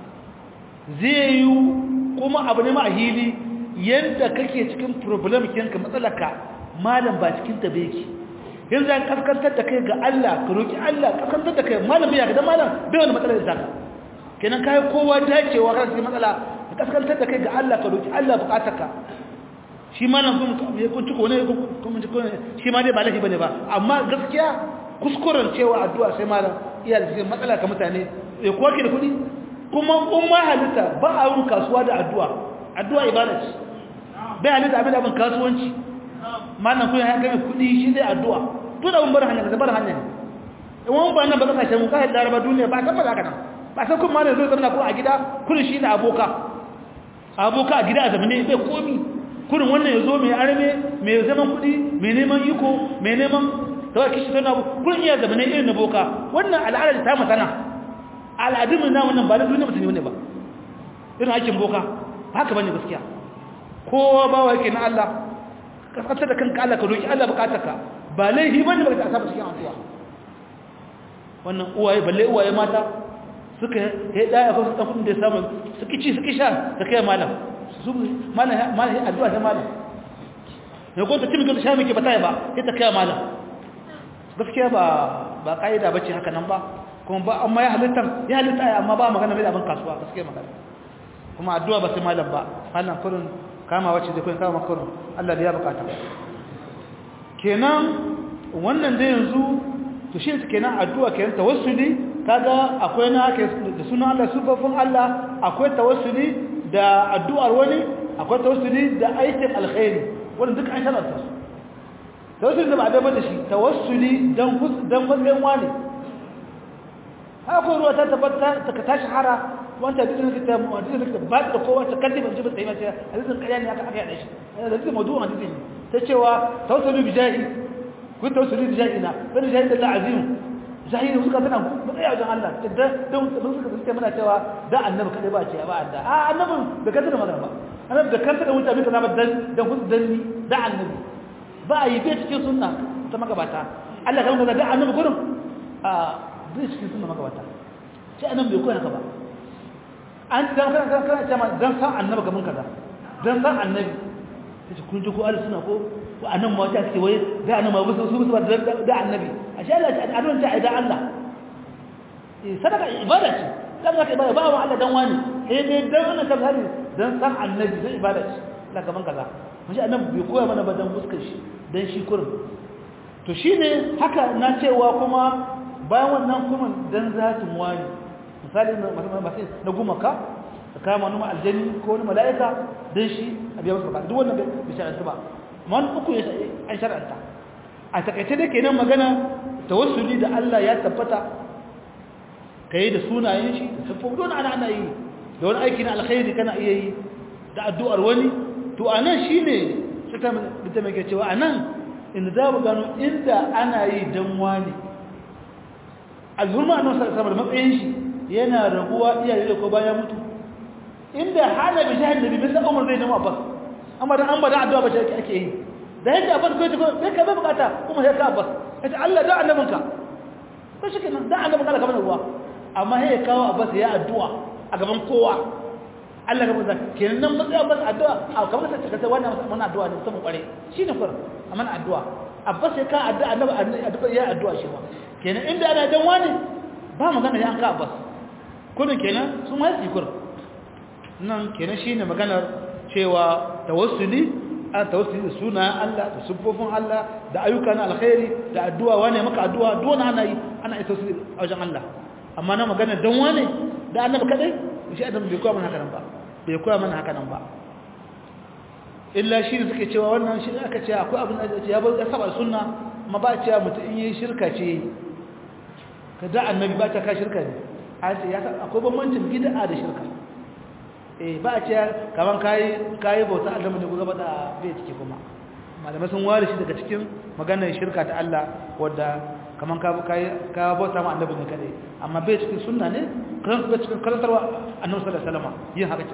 zai yi kuma abu ne ma hili yadda kake cikin problem kinka matsalaka malam ba cikin ta beki yanzu an kaskantar da kai ga Allah ka roki Allah kaskantar da kai malam ya ga malam bai wani matsalar da kenan kai kowa dacewa kan cikin matsala ka kaskantar da kai ga Allah ka roki Allah bukatarka shi malam kun ya kun ciko ne kun ciko ne shi ma dai ba lafi bane ba amma gaskiya kuskuren cewa addu'a sai malam iya da cikin matsala ka mutane ya koke da kuɗi kuma umma halitta ba a yin kasuwa da addu'a addu'a ibada ce bai halitta abin abin kasuwanci malam kun ya kai kuɗi shi zai addu'a duk da mun bar hanya da bar hanya ne in wani ba nan ba kasashe mu kai laraba duniya ba tabbata haka nan ba sai kun malam zai zama ko a gida kullun shi da aboka aboka a gida a zamane bai komi kurin wannan ya zo mai arme mai zaman kuɗi mai neman iko mai neman kawai kishi tana kurin iya zamane irin na boka wannan al'adar ta masana al'adun na wannan ba da duniya mutum ne ba irin aikin boka haka bane gaskiya kowa ba wa yake na Allah kaskantar da kanka Allah ka roki Allah bukatarka ba laifi bane ba ka saba cikin addu'a wannan uwaye balle uwaye mata suka yi daya ko su kudin da ya samu suka ci suka sha da kai malam su malam malam addu'a ta malam ne ko ta timi ko ta sha miki ba ta ba sai ta kai malam gaskiya ba ba kaida bace haka nan ba kuma ba amma ya halitta ya halitta amma ba magana mai abin kasuwa gaskiya magana kuma addu'a ba sai malam ba malam kurin kama wacce da kurin kama kurin Allah da ya bukata kenan wannan da yanzu to shi kenan addu'a kenan tawassuli kaga akwai na da sunan Allah sufafin Allah akwai tawassuli da addu'ar wani akwai tawassuli da aikin alkhairi wannan duk an sharanta su tawassuli da ba da bada shi tawassuli dan dan matsayin wani haka ruwa ta tabbata ta ta shahara wanda duk da ta mu'addisin da ba da kowa ta kalli ban jibin tsayi mace hadisin ƙarya ne aka aka yada shi hadisin mawdu'un hadisin ta cewa tawassuli bi jahi kun tawassuli bi jahi na dan jahi da Allah azim jahi ne suka tana matsaya wajen Allah da don sun suka suke muna cewa da annabi kadai ba ce ba Allah a annabin da kanta da magana ba annabi da kanta da mutane kaza ba dan dan kun danni da annabi ba a yi bai cikin sunna ta magabata Allah kan da annabi gurin a bai cikin sunna magabata sai annabi bai koya ka ba an dan kan kan kan cewa dan san annabi gaban kaza dan san annabi sai kun ji ko Allah suna ko wa annan ma wata ce wai da annabi ba su su ba da annabi ashe Allah ta adon ta idan Allah eh sadaka ibada ce sadaka ibada ba wa Allah dan wani eh dai dan wannan kan hari dan san annabi sai ibada ce Allah gaban kaza mashi annabi bai koya mana ba dan fuskar shi dan shi kurin to shine haka na cewa kuma bayan wannan kuma dan zatin wani misali na gumaka da kama numa aljani ko wani mala'ika don shi a biya wasu duk wannan bai shara'anta ba man uku ya an shara'anta a takaice da ke nan magana tawassuli da Allah ya tabbata ka yi da sunayen shi da siffofi don ana ana yi da wani aiki na alkhairi kana iya yi da addu'ar wani to a nan shi ne suka bita mai cewa a nan inda za mu gano inda ana yi don wani alhurma a nan sama da matsayin shi yana raguwa iyaye da ko bayan mutu inda hana bi shahid nabi bisa umar zai nemo abbas amma dan an bada addu'a ba shi ake yi da yadda abbas ko ko sai ka bukata kuma sai ka abbas sai Allah da annabinka ko shi kenan da annabinka Allah kamar ruwa amma sai ya kawo abbas ya addu'a a gaban kowa Allah ka musa kenan nan matsayin masa addu'a a kamar ta kace wannan mana addu'a ne musamman kware shine fur amma addu'a abbas sai ka addu'a annabi addu'a ya addu'a shi ba kenan inda ana dan wani ba magana ya an ka abbas kudin kenan sun wai sikur nan kenan shine maganar cewa tawassuli a tawassuli da sunayen Allah da siffofin Allah da ayyuka na alkhairi da addu'a wane maka addu'a dole ana yi ana yi tawassuli a wajen Allah amma na magana dan wane da annabi kadai shi adam bai koya mana haka nan ba bai koya mana haka nan ba illa shi ne suke cewa wannan shi aka ce akwai abin da ya bar saba sunna amma ba cewa mutum in yi shirka ce ka da annabi ba ta ka shirka ne a ce ya akwai bambancin bid'a da shirka eh ba a ce kaman kai kai bauta Allah ne ku gaba da bai cike kuma malamai sun ware shi daga cikin maganar shirka ta Allah wadda kaman ka kai ka bauta ma annabi ne kadai amma bai cikin sunna ne kan bai cikin karantarwa annabi sallallahu alaihi wasallam yin haka ce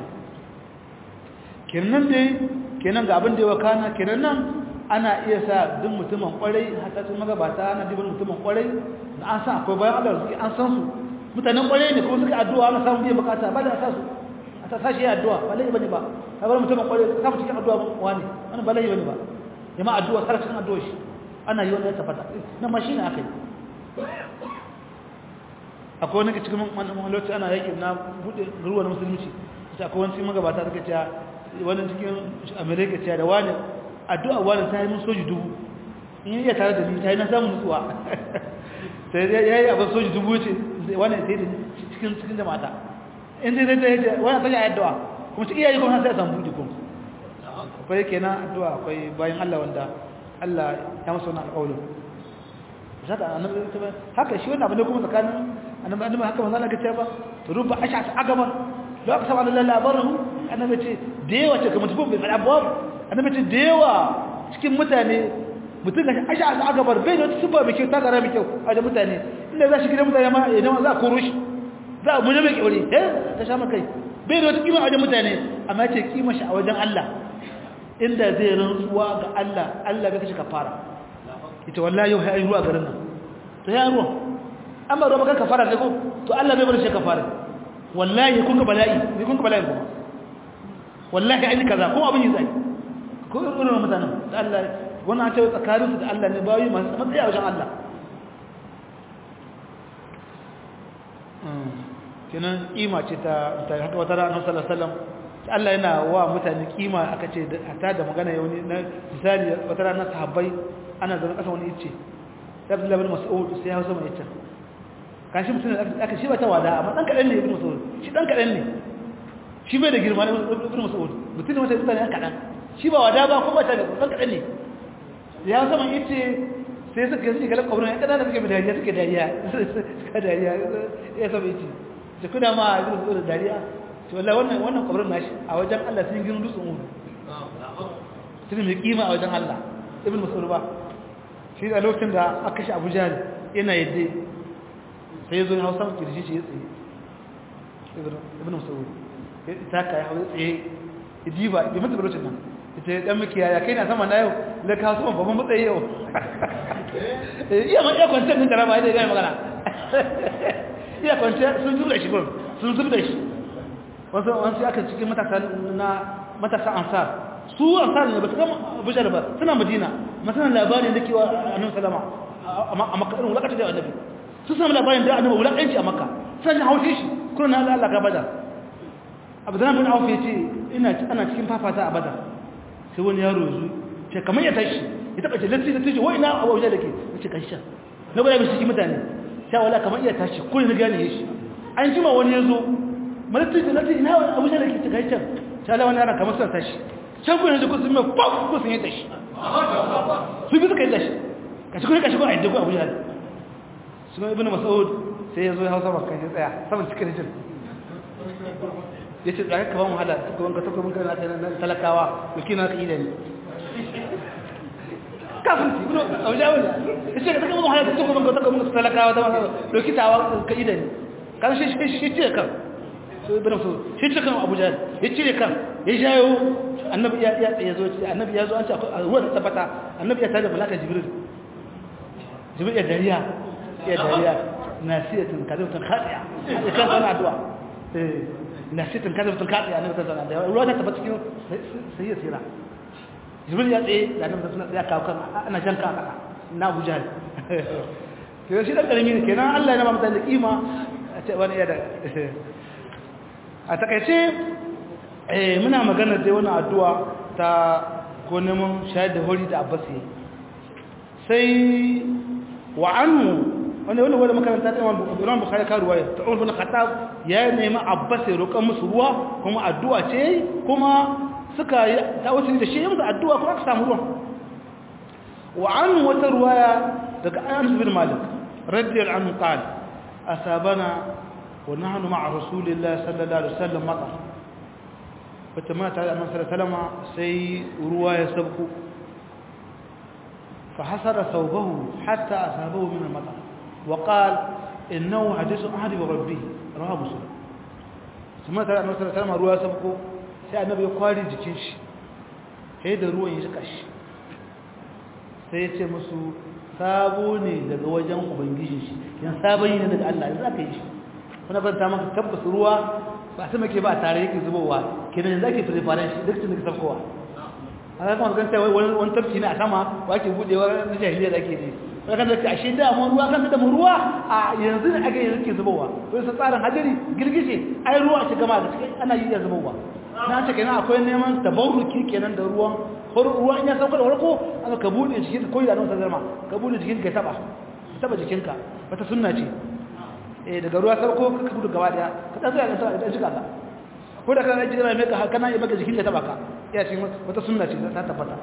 kenan dai kenan ga abin da ya wakana kenan nan ana iya sa duk mutumin kwarai hata sun magabata ana dibin mutumin kwarai da an san akwai bayan Allah suke an san su mutanen kwarai ne kuma suka addu'a ana samun biyan bukata ba da a sa su a ta sashi addu'a ba lai bane ba ka bar mutumin kwarai ka samu cikin addu'a wani wani ba lai bane ba jama'a addu'a har cikin addu'a shi ana yi wani ya tabbata nan ma shine akai akwai wani cikin wani lokaci ana yaki na bude ruwa na musulunci sai akwai wani magabata suka ce wani cikin amerika ce da wani addu'a wani ta yi mun soji dubu in yi iya tare da ni ta yi na samun nutsuwa sai ya yi abin soji dubu ce wani sai da cikin cikin jama'ata in zai zai ta yi wani ta yi addu'a kuma ci iyayi kuma sai ya samu buɗi kuma akwai yake na addu'a akwai bayan allah wanda allah ya masu wani alƙawalin haka shi wani abu ne kuma tsakanin annabi annabi haka manzo Allah ce ba rubba ash'at agaban da aka saba Allah labarin annabi ce da yawa ce kamar tubun bai fada ba annabi ce da yawa cikin mutane mutum gashi ash'at agabar bai da tuba mai kyau ta gara mai kyau a da mutane inda za shi gidan mutane ma idan za a koro shi za a muje mai kyaure eh ta sha makai bai da kima a wajen mutane amma ce kima shi a wajen Allah inda zai rantsuwa ga Allah Allah bai kashi kafara ita wallahi yau hay ruwa garin nan to ya ruwa amma ruwa baka kafara ne ko to Allah bai bar shi kafara wallahi kun ga bala'i ne kun ga bala'i kuma wallahi ai kaza kuma abin yi zai ko irin mutanen da Allah wannan ce tsakanin su da Allah ne bayi masu matsayi a wajen Allah kenan kima ce ta ta haka wata ranar sallallahu alaihi wasallam Allah yana wa mutane kima aka ce ta da magana yau ne na misali wata ranar sahabbai ana zama kasa wani ice Abdullah bin Mas'ud sai ya hausa mai ice kashi mutum da aka shi ba ta wada amma dan kadan ne ibn Mas'ud shi dan kadan ne shi bai da girma ne ibn Mas'ud mutum ne wata mutane kadan shi ba wada ba kuma ta da dan kadan ne ya hausa mai ice sai suka yi galan kwabrin ya kada da suke dariya suke dariya suka dariya ya saba ice da kuna ma ibn Mas'ud dariya to wallahi wannan wannan kwabrin nashi a wajen Allah sun gina dutsen Uhud sun mai kima a wajen Allah ibn Mas'ud ba shi da lokacin da aka shi Abu Jahl yana yadda sai ya zo na hausa kirji shi ya tsaye ibn Mas'ud ya taka ya hawo tsaye idiba ya mutu lokacin nan ita dan miki yaya kai na sama na yau da ka so babban matsayi yau iya ma iya kwantar din karama da ya magana iya kwantar sun zuba shi gurin sun zuba shi wasu wasu aka cikin matasa na matasa ansar su ansar ne ba su gama abuja ba suna madina masana labarin da kewa annabi salama a makka irin wulakata da annabi su samu labarin da annabi wulakanci a makka suna jin haushe shi kuna na Allah ga bada abdullahi bin auf yace ina ana cikin fafata a bada sai wani yaro yanzu ce kamar ya tashi ya taba ce lati lati wai ina abuja dake yace kashin na bada bi cikin mutane sai wala kamar iya tashi ko ne gane shi an jima wani yazo malati lati ina abuja dake ta kashin sai Allah wani yaron kamar sai tashi can ku yanzu ku sun mai pop ku sun yi tashi su bi suka yi tashi kashi kuma kashi kuma a yadda ku abuja su kuma ibn mas'ud sai ya zo ya hausa bakan ya tsaya saman cikin rijin ya ce tsaya ka ba mu hada ta gaban ka ta gaban ka na talakawa yake na ka ida ne kafin ci ibn abuja wani ya ce ka ta gaban mu hada ta gaban ka ta gaban ka talakawa ta masu dokitawa ka ida ne kan shi shi ce kan su ibn mas'ud shi ce kan abuja ya cire kan ya jayo annabi ya ya zo annabi ya zo an ce ruwa ta tabbata annabi ya tada malaka jibril jibril ya dariya ya dariya nasiyatun kadawtun khadi'a ya kan sana addu'a eh nasitin kadabtun kaɗi a nan tattara da ruwa ta taɓa cikin sai ya tsira jibril ya tsaye da nan tattara ya kawo kan ana jan ka kasa na abuja ne ke shi ɗan ƙarami ne kenan allah ya nama mutane da ƙima a ce wani iya da a takaice muna maganar dai wani addu'a ta ko neman shayar da hori da abbas yi sai wa annu wanda wanda wanda makaranta ta imam bukhari ka ruwaya ta umar bin khattab ya nemi abbas ya roƙa musu ruwa kuma addu'a ce kuma suka yi ta wasu da shi musu addu'a kuma aka samu ruwan wa annu wata ruwaya daga anas bin malik radiyallahu anhu qala asabana wa nahnu ma'a rasulillahi sallallahu alaihi wasallam matar wata mata da annabi sallallahu alaihi wasallam sai ruwa ya sabku فحسر ثوبه حتى أصابه من المطر وقال إنه حديث أحد بربه رواه مسلم ثم ترى النبي صلى الله عليه وسلم رواه سبقه sai annabi ya kwari jikin shi sai da ruwan ya jika shi sai ya ce musu sabo ne daga wajen ubangijin shi yan sabon yi ne daga Allah yanzu aka yi shi wani ban ta maka tabbas ruwa ba sama ke ba tare yake zubowa kenan yanzu ake preparation shi duk tun da sabkowa a kan kan sai wani tafki ne a sama ba ke budewa na jahiliya da ake ne wani kan zaka ashe da mun ruwa kan da mun ruwa a yanzu ne ake yanzu ke zubowa to sai tsarin hadiri girgije ai ruwa ce gama da cikin ana yi da zubowa na ce kenan akwai neman tabarruki kenan da ruwan har ruwan ya sauka da farko aka ka bude jikin ka koyi da nan sallama ka bude jikin ka taba taba jikinka wata sunna ce eh daga ruwa sauko ka gudu gaba daya ka dan tsaya ka taba da jika ka ko da kana ji mai ka kana yi maka jikin ka taba ka ya ce wata sunna ce ta tabbata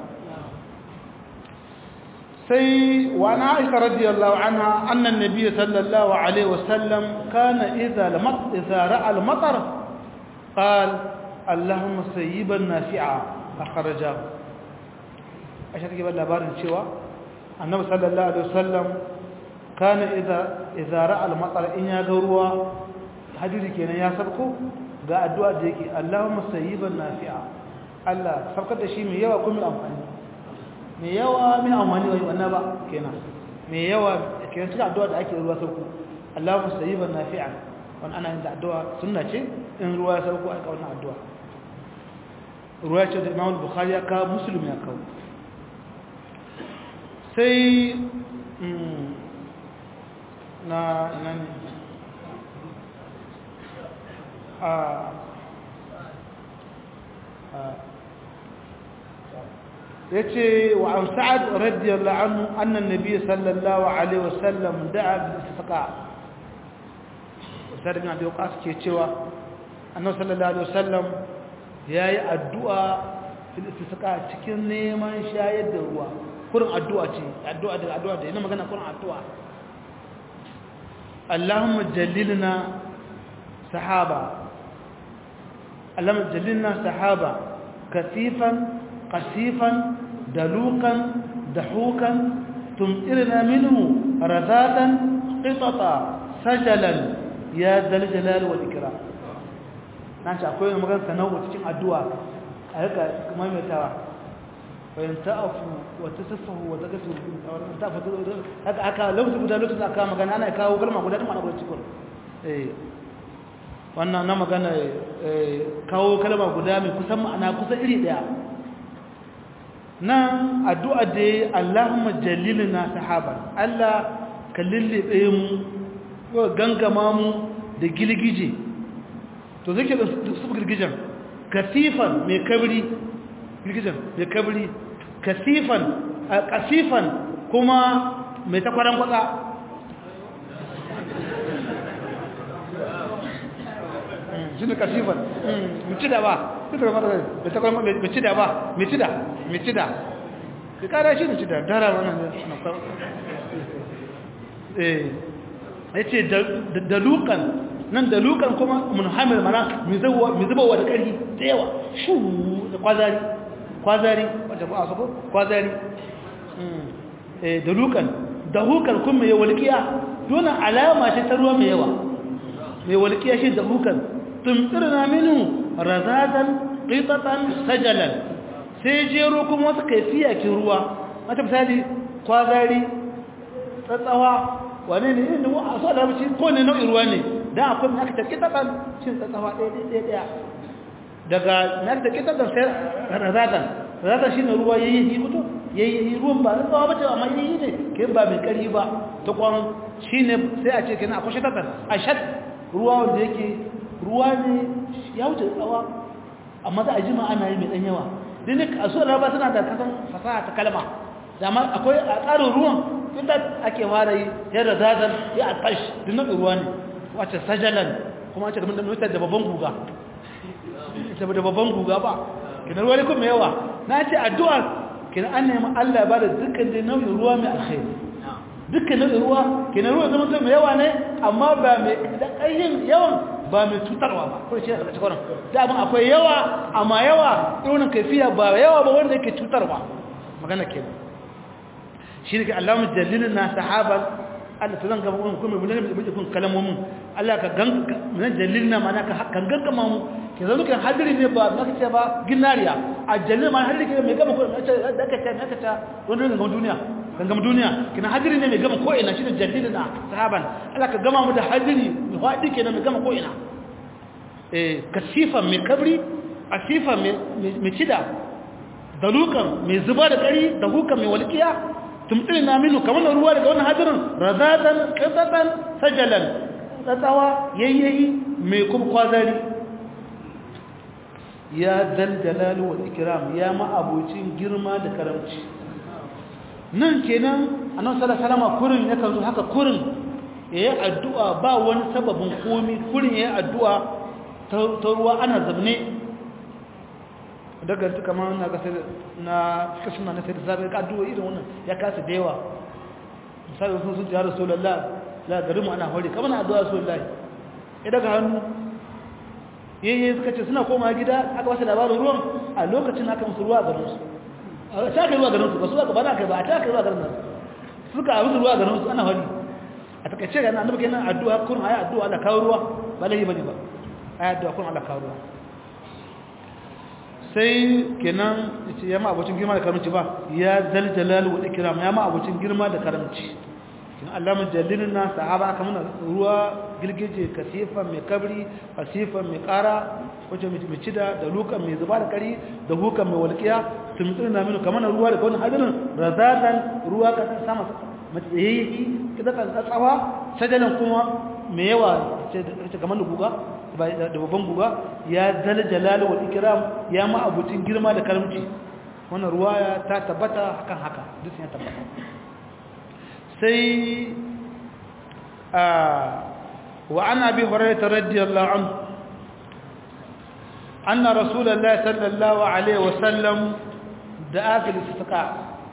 sai wa na aisha radiyallahu anha anna an-nabiy sallallahu alaihi wasallam kana idza lamat idza ra'a al-matar qala allahumma sayyiban nafi'a akhrajahu aisha take ba labarin cewa annabi sallallahu alaihi wasallam kana idza idza ra'a al-matar in ya ga ruwa hadisi kenan ya sabko ga addu'a da yake allahumma sayyiban nafi'a Allah saukar da shi mai yawa kuma amfani mai yawa min amfani wai wannan ba kenan mai yawa kenan cikin addu'a da ake ruwa sauko Allahumma sayyiban nafi'an wannan ana yin da addu'a sunna ce in ruwa ya sauko aka wannan addu'a ruwa ce da Imam Bukhari ya kawo Muslim ya kawo sai na nan a yace wa an sa'ad radiyallahu anhu anna an-nabiy sallallahu alaihi wasallam da'a bil istisqa sai da waqas ke cewa annabi sallallahu alaihi wasallam yayi addu'a fil istisqa cikin neman shayar da ruwa kurin addu'a ce addu'a da addu'a da ina magana kurin addu'a Allahumma jallilna sahaba Allahumma jallilna sahaba kasifan قسيفا دلوقا دحوكا تمطرنا منه رذاذا قططا سجلا يا ذا الجلال والإكرام نانci akwai magana tanawu cikin addu'a a rika maimaitawa bayan ta'afu wa tasaffahu wa tagasu ta fatu haka aka lokacin guda lokacin aka magana ana kawo kalma guda din mana guda cikin eh wannan na magana kawo kalma guda mai kusan ma'ana kusan iri daya nan addu'a da ya Allahumma jallilina sahaba Allah ka lullube mu ko gangama mu da gilgije to zake da su girgijen kasifan mai kabri girgijen mai kabri kasifan kasifan kuma mai takwaran kwatsa shi ne kasifan mutu da ba mai takwaran mai ci da ba mai ci da mai ci da ka kada shi ne ci da dara wannan eh ya ce da lukan nan da lukan kuma munhamil mana mai zubawa da ƙarfi da yawa shu da kwazari kwazari wadda ba a sako kwazari da lukan da hukan kuma mai walƙiya dole alama ce ta ruwa mai yawa mai walƙiya shi da hukan tumtsirna minu razadan qitatan sajalan sai jero kuma wasu kaifiya kin ruwa mata misali kwazari tsatsawa wane ne inda a so da mace ko ne nau'in ruwa ne dan akwai mai aka take taban cin tsatsawa ɗaya ɗaya ɗaya daga mai aka take taban sai razatan razatan shine ruwa yayi yi mutu yayi ruwan ba tsawa bace amma yayi ne kai ba mai kari ba ta kwan shine sai a ce kenan akwai shatatan ashad ruwa wanda yake ruwa ne ya wuce tsawa amma za a jima ana yi mai dan yawa din ne a suwar raba suna da kasan fasaha ta kalma dama akwai a tsarin ruwan inda ake fara yi yadda zazan ya a tash din nan ruwa ne wace sajalan kuma wace kamar da mutar da babban guga ita da babban guga ba kina ruwa ne kuma yawa na ce addu'a kina an nemi Allah ba da dukkan da nau'in ruwa mai alkhairi dukkan nau'in ruwa kina ruwa zama mai yawa ne amma ba mai da ƙayyin yawan ba mai cutarwa ba ko ce daga cikin da abin akwai yawa amma yawa irin kaifiya ba yawa ba wanda yake cutarwa magana ke shi ne ke Allah mu jallilin na sahaban Allah ta zanga mun kuma mun ne mun kun kalamomin Allah ka gan mun jallilin na mana ka kan gangama mu ke zama kan hadiri ne ba maka ce ba ginariya a jallil ma hadiri ke mai gama ko da ka ce ka ta wannan ga duniya gangam duniya kina hadiri ne mai gama ko ina shine jallilina sahaban Allah ka gama mu da hadiri mai hadi kenan mai gama ko ina eh kasifan mai kabri asifan mai cida dalukan mai zuba da kari da hukan mai walqiya tumtilina minu kamar ruwa daga wannan hadirin razatan qatatan sajalan tsatsawa yayyayi mai kuma kwazari ya dal jalal wal ikram ya ma abocin girma da karamci nan kenan annabi sallallahu alaihi wasallam kurin yakan zo haka kurin yayi addu'a ba wani sababin komi kurin yayi addu'a ta ruwa ana zabne daga ta kamar na ga sai na kasuna na sai da zabe addu'a irin wannan ya kasa da yawa misali sun sun ya rasulullah la garin mu ana hore kamar na addu'a rasulullah ya daga hannu yayi suka ce suna koma gida aka wasa labarin ruwan a lokacin aka musu ruwa garin su a ta kai ruwa garin su ba su ba na kai ba a ta kai ruwa garin su suka abu ruwa garin su ana hali a takaice ga annabi kenan addu'a kun ayi addu'a Allah kawo ruwa ba lahi bane ba ayi addu'a kun Allah kawo ruwa sai kenan yace ya ma abocin girma da karamci ba ya zal jalal wal ikram ya ma abocin girma da karamci kin Allah mun jallilna sahaba aka mana ruwa girgije kasifa mai kabri kasifa mai kara wace mai cida da lukan mai zuba da kari da hukan mai walqiya tumtsina minu kamar ruwa da wannan hadirin razatan ruwa ka sama matsayi kidan tsawa sajalan kuma mai yawa ce kamar da guga da babban guga ya zal jalal wal ikram ya ma abutin girma da karamci wannan ruwaya ta tabbata hakan haka duk ya tabbata sai a wa ana bi hurairah radiyallahu anhu anna rasulullahi sallallahu alaihi wasallam da'a fil istisqa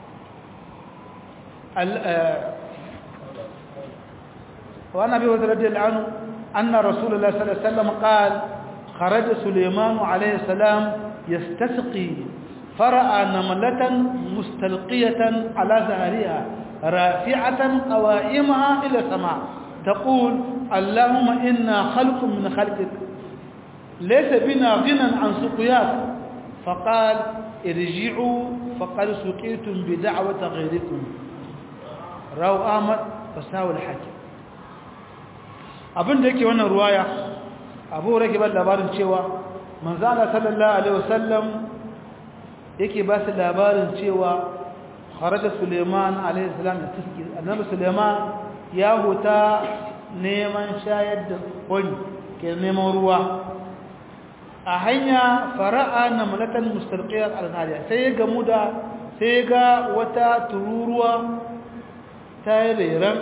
وعن ابي هريره رضي الله عنه ان رسول الله صلى الله عليه وسلم قال خرج سليمان عليه السلام يستسقي فراى نمله مستلقيه على ظهرها رافعه قوائمها الى السماء تقول اللهم انا خلق من خلقك ليس بنا غنى عن سقياك فقال ارجعوا فقد سقيتم بدعوه غيركم رواه احمد فساوى الحاكم abin da yake wannan ruwaya abu rake ba labarin cewa manzana sallallahu alaihi wasallam yake ba su labarin cewa kharaja suleiman alaihi salam da tiski annabi suleiman ya huta neman shayar da wani ke neman ruwa a hanya fara'a na malatan mustalqiyar al-nariya sai ya gamu da sai ga wata tururuwa ta yi reran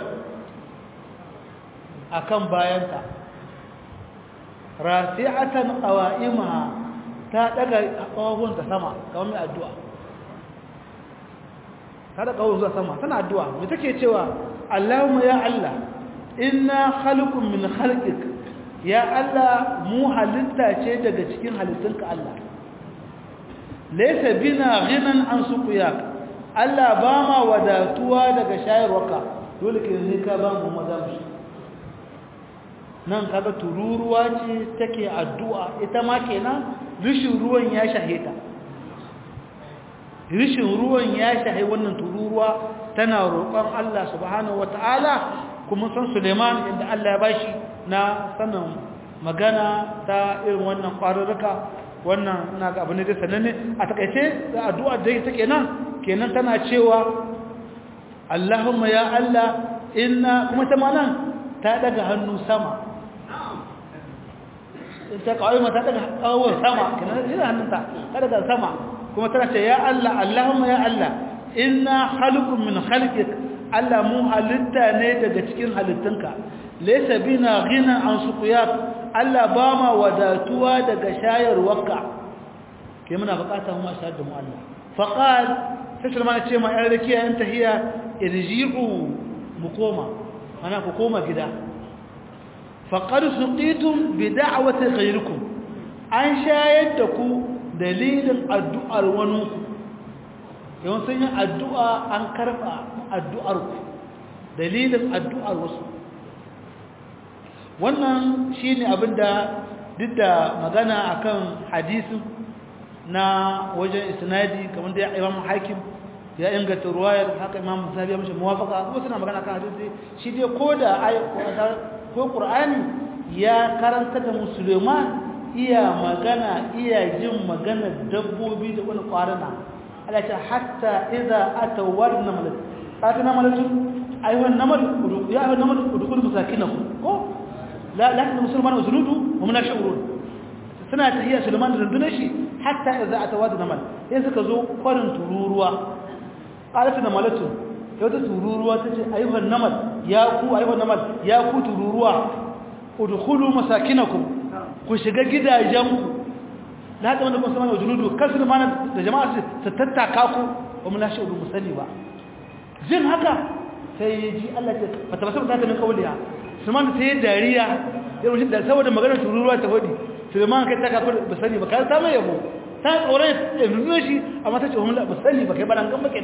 akan bayanta rafi'atan qawa'imaha ta daga kawun ta sama kamar mai addu'a ta daga kawun zuwa sama tana addu'a me take cewa Allahumma ya Allah inna khalqun min khalqik ya Allah mu halitta ce daga cikin halittunka Allah laysa bina ghinan an suqiyak Allah ba ma wadatuwa daga shayarwarka dole ke ne ka ba mu madamu nan kaga tururuwa ce take addu'a ita ma kenan rishin ruwan ya shaheta rishin ruwan ya shahe wannan tururuwa tana roƙon Allah subhanahu wataala kuma san Suleiman inda Allah ya bashi na sanin magana ta irin wannan ƙwararruka wannan ina ga abu ne da sananne a takaice da addu'a da take nan kenan tana cewa Allahumma ya Allah inna kuma ta malan ta daga hannu sama ta kawai mata daga kawai sama kenan ina hannunta ta daga sama kuma tana ce ya Allah Allahumma ya Allah inna khalqun min khalqik Allah mu halitta ne daga cikin halittunka laysa bina ghina an suqiyat Allah ba ma wadatuwa daga shayarwarka ke muna bukata mu shayar da mu Allah faqal sai sulman ce ma yar rakiya in tahiya irji'u mu koma ana ku koma gida faqad suqitum bi da'wati ghayrikum an shayar da ku dalilin addu'ar wani ku yawan sun yi addu'a an karba addu'ar ku dalilin addu'ar wasu wannan shine abinda duk da magana akan hadisin na wajen isnadi kamar da imam hakim ya inganta ruwayar haka imam musabi ya mashi muwafaka ko suna magana kan hadisi shi dai ko da ko qur'ani ya karanta da musulman iya magana iya jin magana dabbobi da wani kwarana Allah ta hatta idza atawarna malak atina malak ayyuhan namal ya ayyuhan namal udkhulu masakinakum ko la la musulman usuludu wa min ashurun suna tahiyya sulman da rundunar shi hatta idza atawarna mal sai suka zo kwarin tururuwa qalat na malatu yau ta tururuwa tace ayyuhan namal ya ku ayyuhan namal ya ku tururuwa udkhulu masakinakum ku shiga gidajenku na haka wanda kuma sama da junudu kasu mana da jama'a su tattaka ku ba mu lashe udu musali ba jin haka sai ya ji Allah ce ba ta basu ta min kauliya Sulman sai ya dariya ya rushe da saboda maganar tururuwa ta hodi Sulman kai ta ka ba sani ba ka samu yabo ta tsoron ya nuna shi amma ta ce ba ba sani ba kai ba dan kan bake da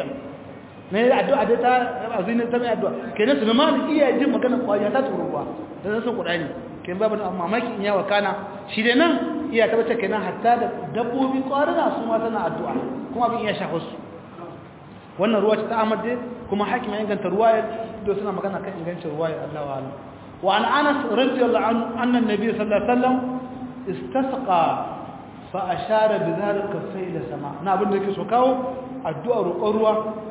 ne addu'a da ta azini ta mai addu'a kenan Sulman iya jin maganar kwaya ta tururuwa da san Qur'ani kin babu mamaki in yawa kana shi dai nan iya tabbata kenan hatta da dabbobi kwarina su ma tana addu'a kuma abin iya shafa su wannan ruwa ta Ahmad dai kuma hakim ya inganta ruwaya da suna magana kan ingancin ruwaya Allah wa ala wa an Anas radiyallahu anhu anna an-nabiy sallallahu alaihi wasallam istasqa fa ashara bi dhalika sayla sama na abin da yake so kawo addu'a roƙon ruwa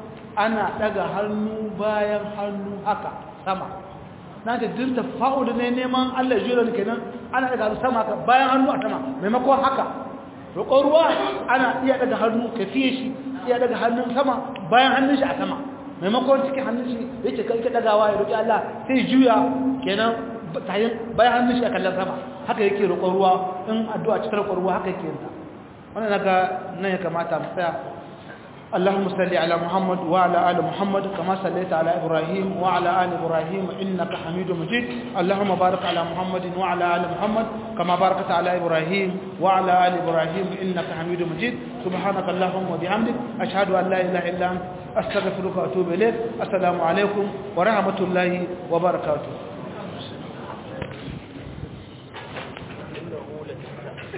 ana daga hannu bayan hannu haka sama na ta dinta fa'udu ne neman Allah jira kenan ana daga sama ka bayan hannu a sama maimakon haka roƙon ruwa ana iya daga hannu ka fiye shi iya daga hannun sama bayan hannun shi a sama maimakon cikin hannun shi yake kai ka dagawa ya roƙi Allah sai juya kenan tayin bayan hannun shi a kallon sama haka yake roƙon ruwa in addu'a cikin roƙon ruwa haka yake yinta wannan naga nan ya kamata mu tsaya اللهم صل على محمد وعلى آل محمد كما صليت على إبراهيم وعلى آل إبراهيم إنك حميد مجيد اللهم بارك على محمد وعلى آل محمد كما باركت على إبراهيم وعلى آل إبراهيم إنك حميد مجيد سبحانك اللهم وبحمدك أشهد أن لا إله إلا أنت أستغفرك وأتوب إليك السلام عليكم ورحمة الله وبركاته